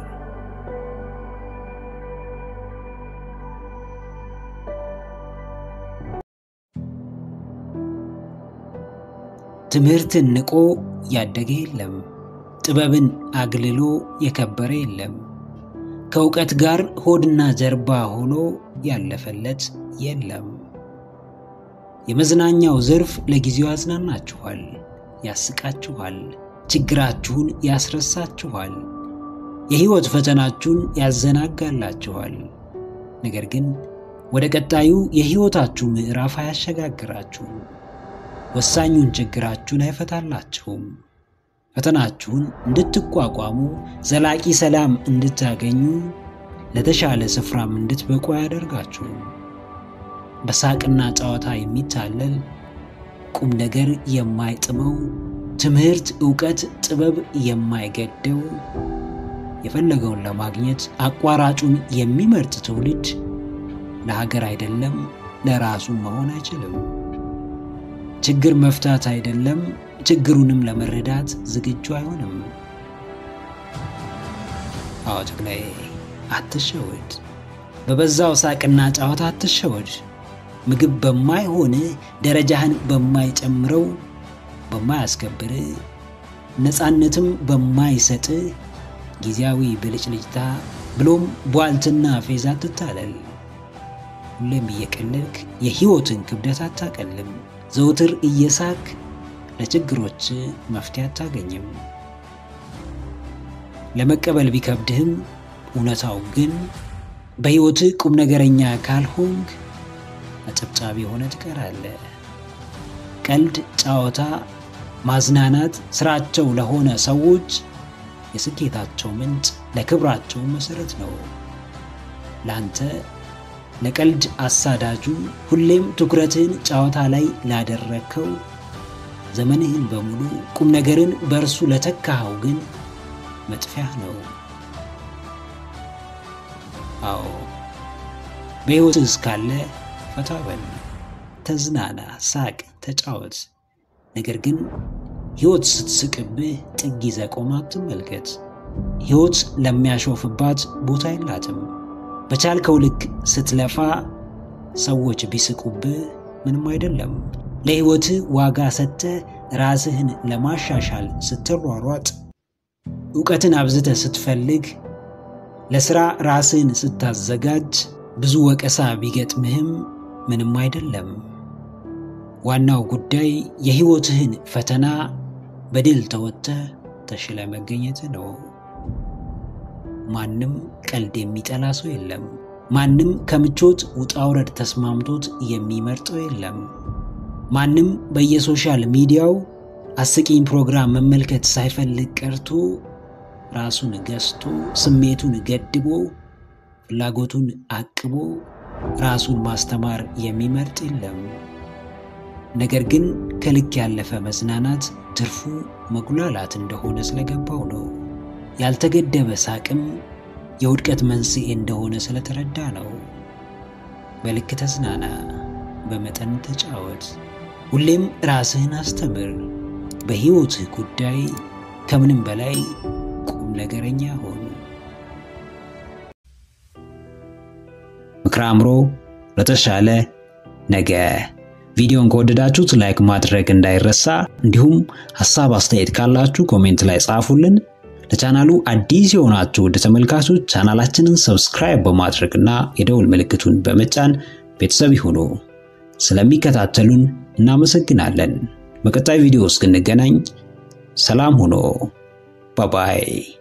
ትምህርትን ንቆ ያደገ የለም። ጥበብን አግልሎ የከበረ የለም። ከእውቀት ጋር ሆድና ጀርባ ሆኖ ያለፈለት የለም። የመዝናኛው ዘርፍ ለጊዜው ያዝናናችኋል፣ ያስቃችኋል፣ ችግራችሁን ያስረሳችኋል፣ የሕይወት ፈተናችሁን ያዘናጋላችኋል። ነገር ግን ወደ ቀጣዩ የሕይወታችሁ ምዕራፍ አያሸጋግራችሁም። ወሳኙን ችግራችሁን አይፈታላችሁም። ፈተናችሁን እንድትቋቋሙ፣ ዘላቂ ሰላም እንድታገኙ፣ ለተሻለ ስፍራም እንድትበቁ አያደርጋችሁም። በሳቅና ጨዋታ የሚታለል ቁም ነገር የማይጥመው ትምህርት፣ ዕውቀት፣ ጥበብ የማይገደው የፈለገውን ለማግኘት አቋራጩን የሚመርጥ ትውልድ ለሀገር አይደለም ለራሱ መሆን አይችልም። ችግር መፍታት አይደለም ችግሩንም ለመረዳት ዝግጁ አይሆንም። አዎ ተክላይ አትሸወድ። በበዛው ሳቅና ጨዋታ አትሸወድ። ምግብ በማይሆን ደረጃህን በማይጨምረው በማያስከብር ነፃነትም በማይሰጥ ጊዜያዊ ብልጭልጭታ ብሎም ቧልትና ፌዛ አትታለል። ሁሌም እየቀለልክ የሕይወትን ክብደት አታቀልም። ዘውትር እየሳክ ለችግሮች መፍትሄ አታገኝም። ለመቀበል ቢከብድህም እውነታው ግን በሕይወትህ ቁም ነገረኛ ካልሆንክ አጨብጫቢ ሆነ ትቀራለህ። ቀልድ፣ ጨዋታ፣ ማዝናናት ስራቸው ለሆነ ሰዎች የስኬታቸው ምንጭ ለክብራቸው መሰረት ነው። ላንተ ለቀልድ አሳዳጁ ሁሌም ትኩረትህን ጨዋታ ላይ ላደረግከው ዘመንህን በሙሉ ቁም ነገርን በእርሱ ለተካኸው ግን መጥፊያህ ነው። አዎ በሕይወትህ እስካለ ፈታ በል፣ ተዝናና፣ ሳቅ፣ ተጫወት። ነገር ግን ሕይወት ስትስቅብህ ጥግ ይዘህ ቆመህ አትመልከት። ሕይወት ለሚያሾፍባት ቦታ የላትም። በቻልከው ልክ ስትለፋ ሰዎች ቢስቁብህ ምንም አይደለም። ለሕይወትህ ዋጋ ሰጥተህ ራስህን ለማሻሻል ስትሯሯጥ፣ እውቀትን አብዝተህ ስትፈልግ፣ ለሥራ ራስህን ስታዘጋጅ ብዙ ወቀሳ ቢገጥምህም ምንም አይደለም። ዋናው ጉዳይ የሕይወትህን ፈተና በድል ተወጥተህ ተሽለ መገኘት ነው። ማንም ቀልድ የሚጠላ ሰው የለም። ማንም ከምቾት ውጣውረድ ተስማምቶት የሚመርጠው የለም። ማንም በየሶሻል ሚዲያው አስቂኝ ፕሮግራም መመልከት ሳይፈልግ ቀርቶ ራሱን ገዝቶ ስሜቱን ገድቦ ፍላጎቱን አቅቦ ራሱን ማስተማር የሚመርጥ የለም። ነገር ግን ከልክ ያለፈ መዝናናት ትርፉ መጉላላት እንደሆነ ስለገባው ነው። ያልተገደበ ሳቅም የውድቀት መንስኤ እንደሆነ ስለተረዳ ነው። በልክ ተዝናና፣ በመጠን ተጫወት። ሁሌም ራስህን አስተምር። በሕይወትህ ጉዳይ ከምንም በላይ ቁም ነገረኛ ሆኑ። ምክረ አእምሮ ለተሻለ ነገ። ቪዲዮን ከወደዳችሁት ላይክ ማድረግ እንዳይረሳ፣ እንዲሁም ሀሳብ አስተያየት ካላችሁ ኮሜንት ላይ ጻፉልን። ለቻናሉ አዲስ የሆናችሁ ውድ ተመልካቾች ቻናላችንን ሰብስክራይብ በማድረግና የደውል ምልክቱን በመጫን ቤተሰብ ይሁኑ። ስለሚከታተሉን እናመሰግናለን። በቀጣይ ቪዲዮ እስክንገናኝ ሰላም ሁኑ። ባባይ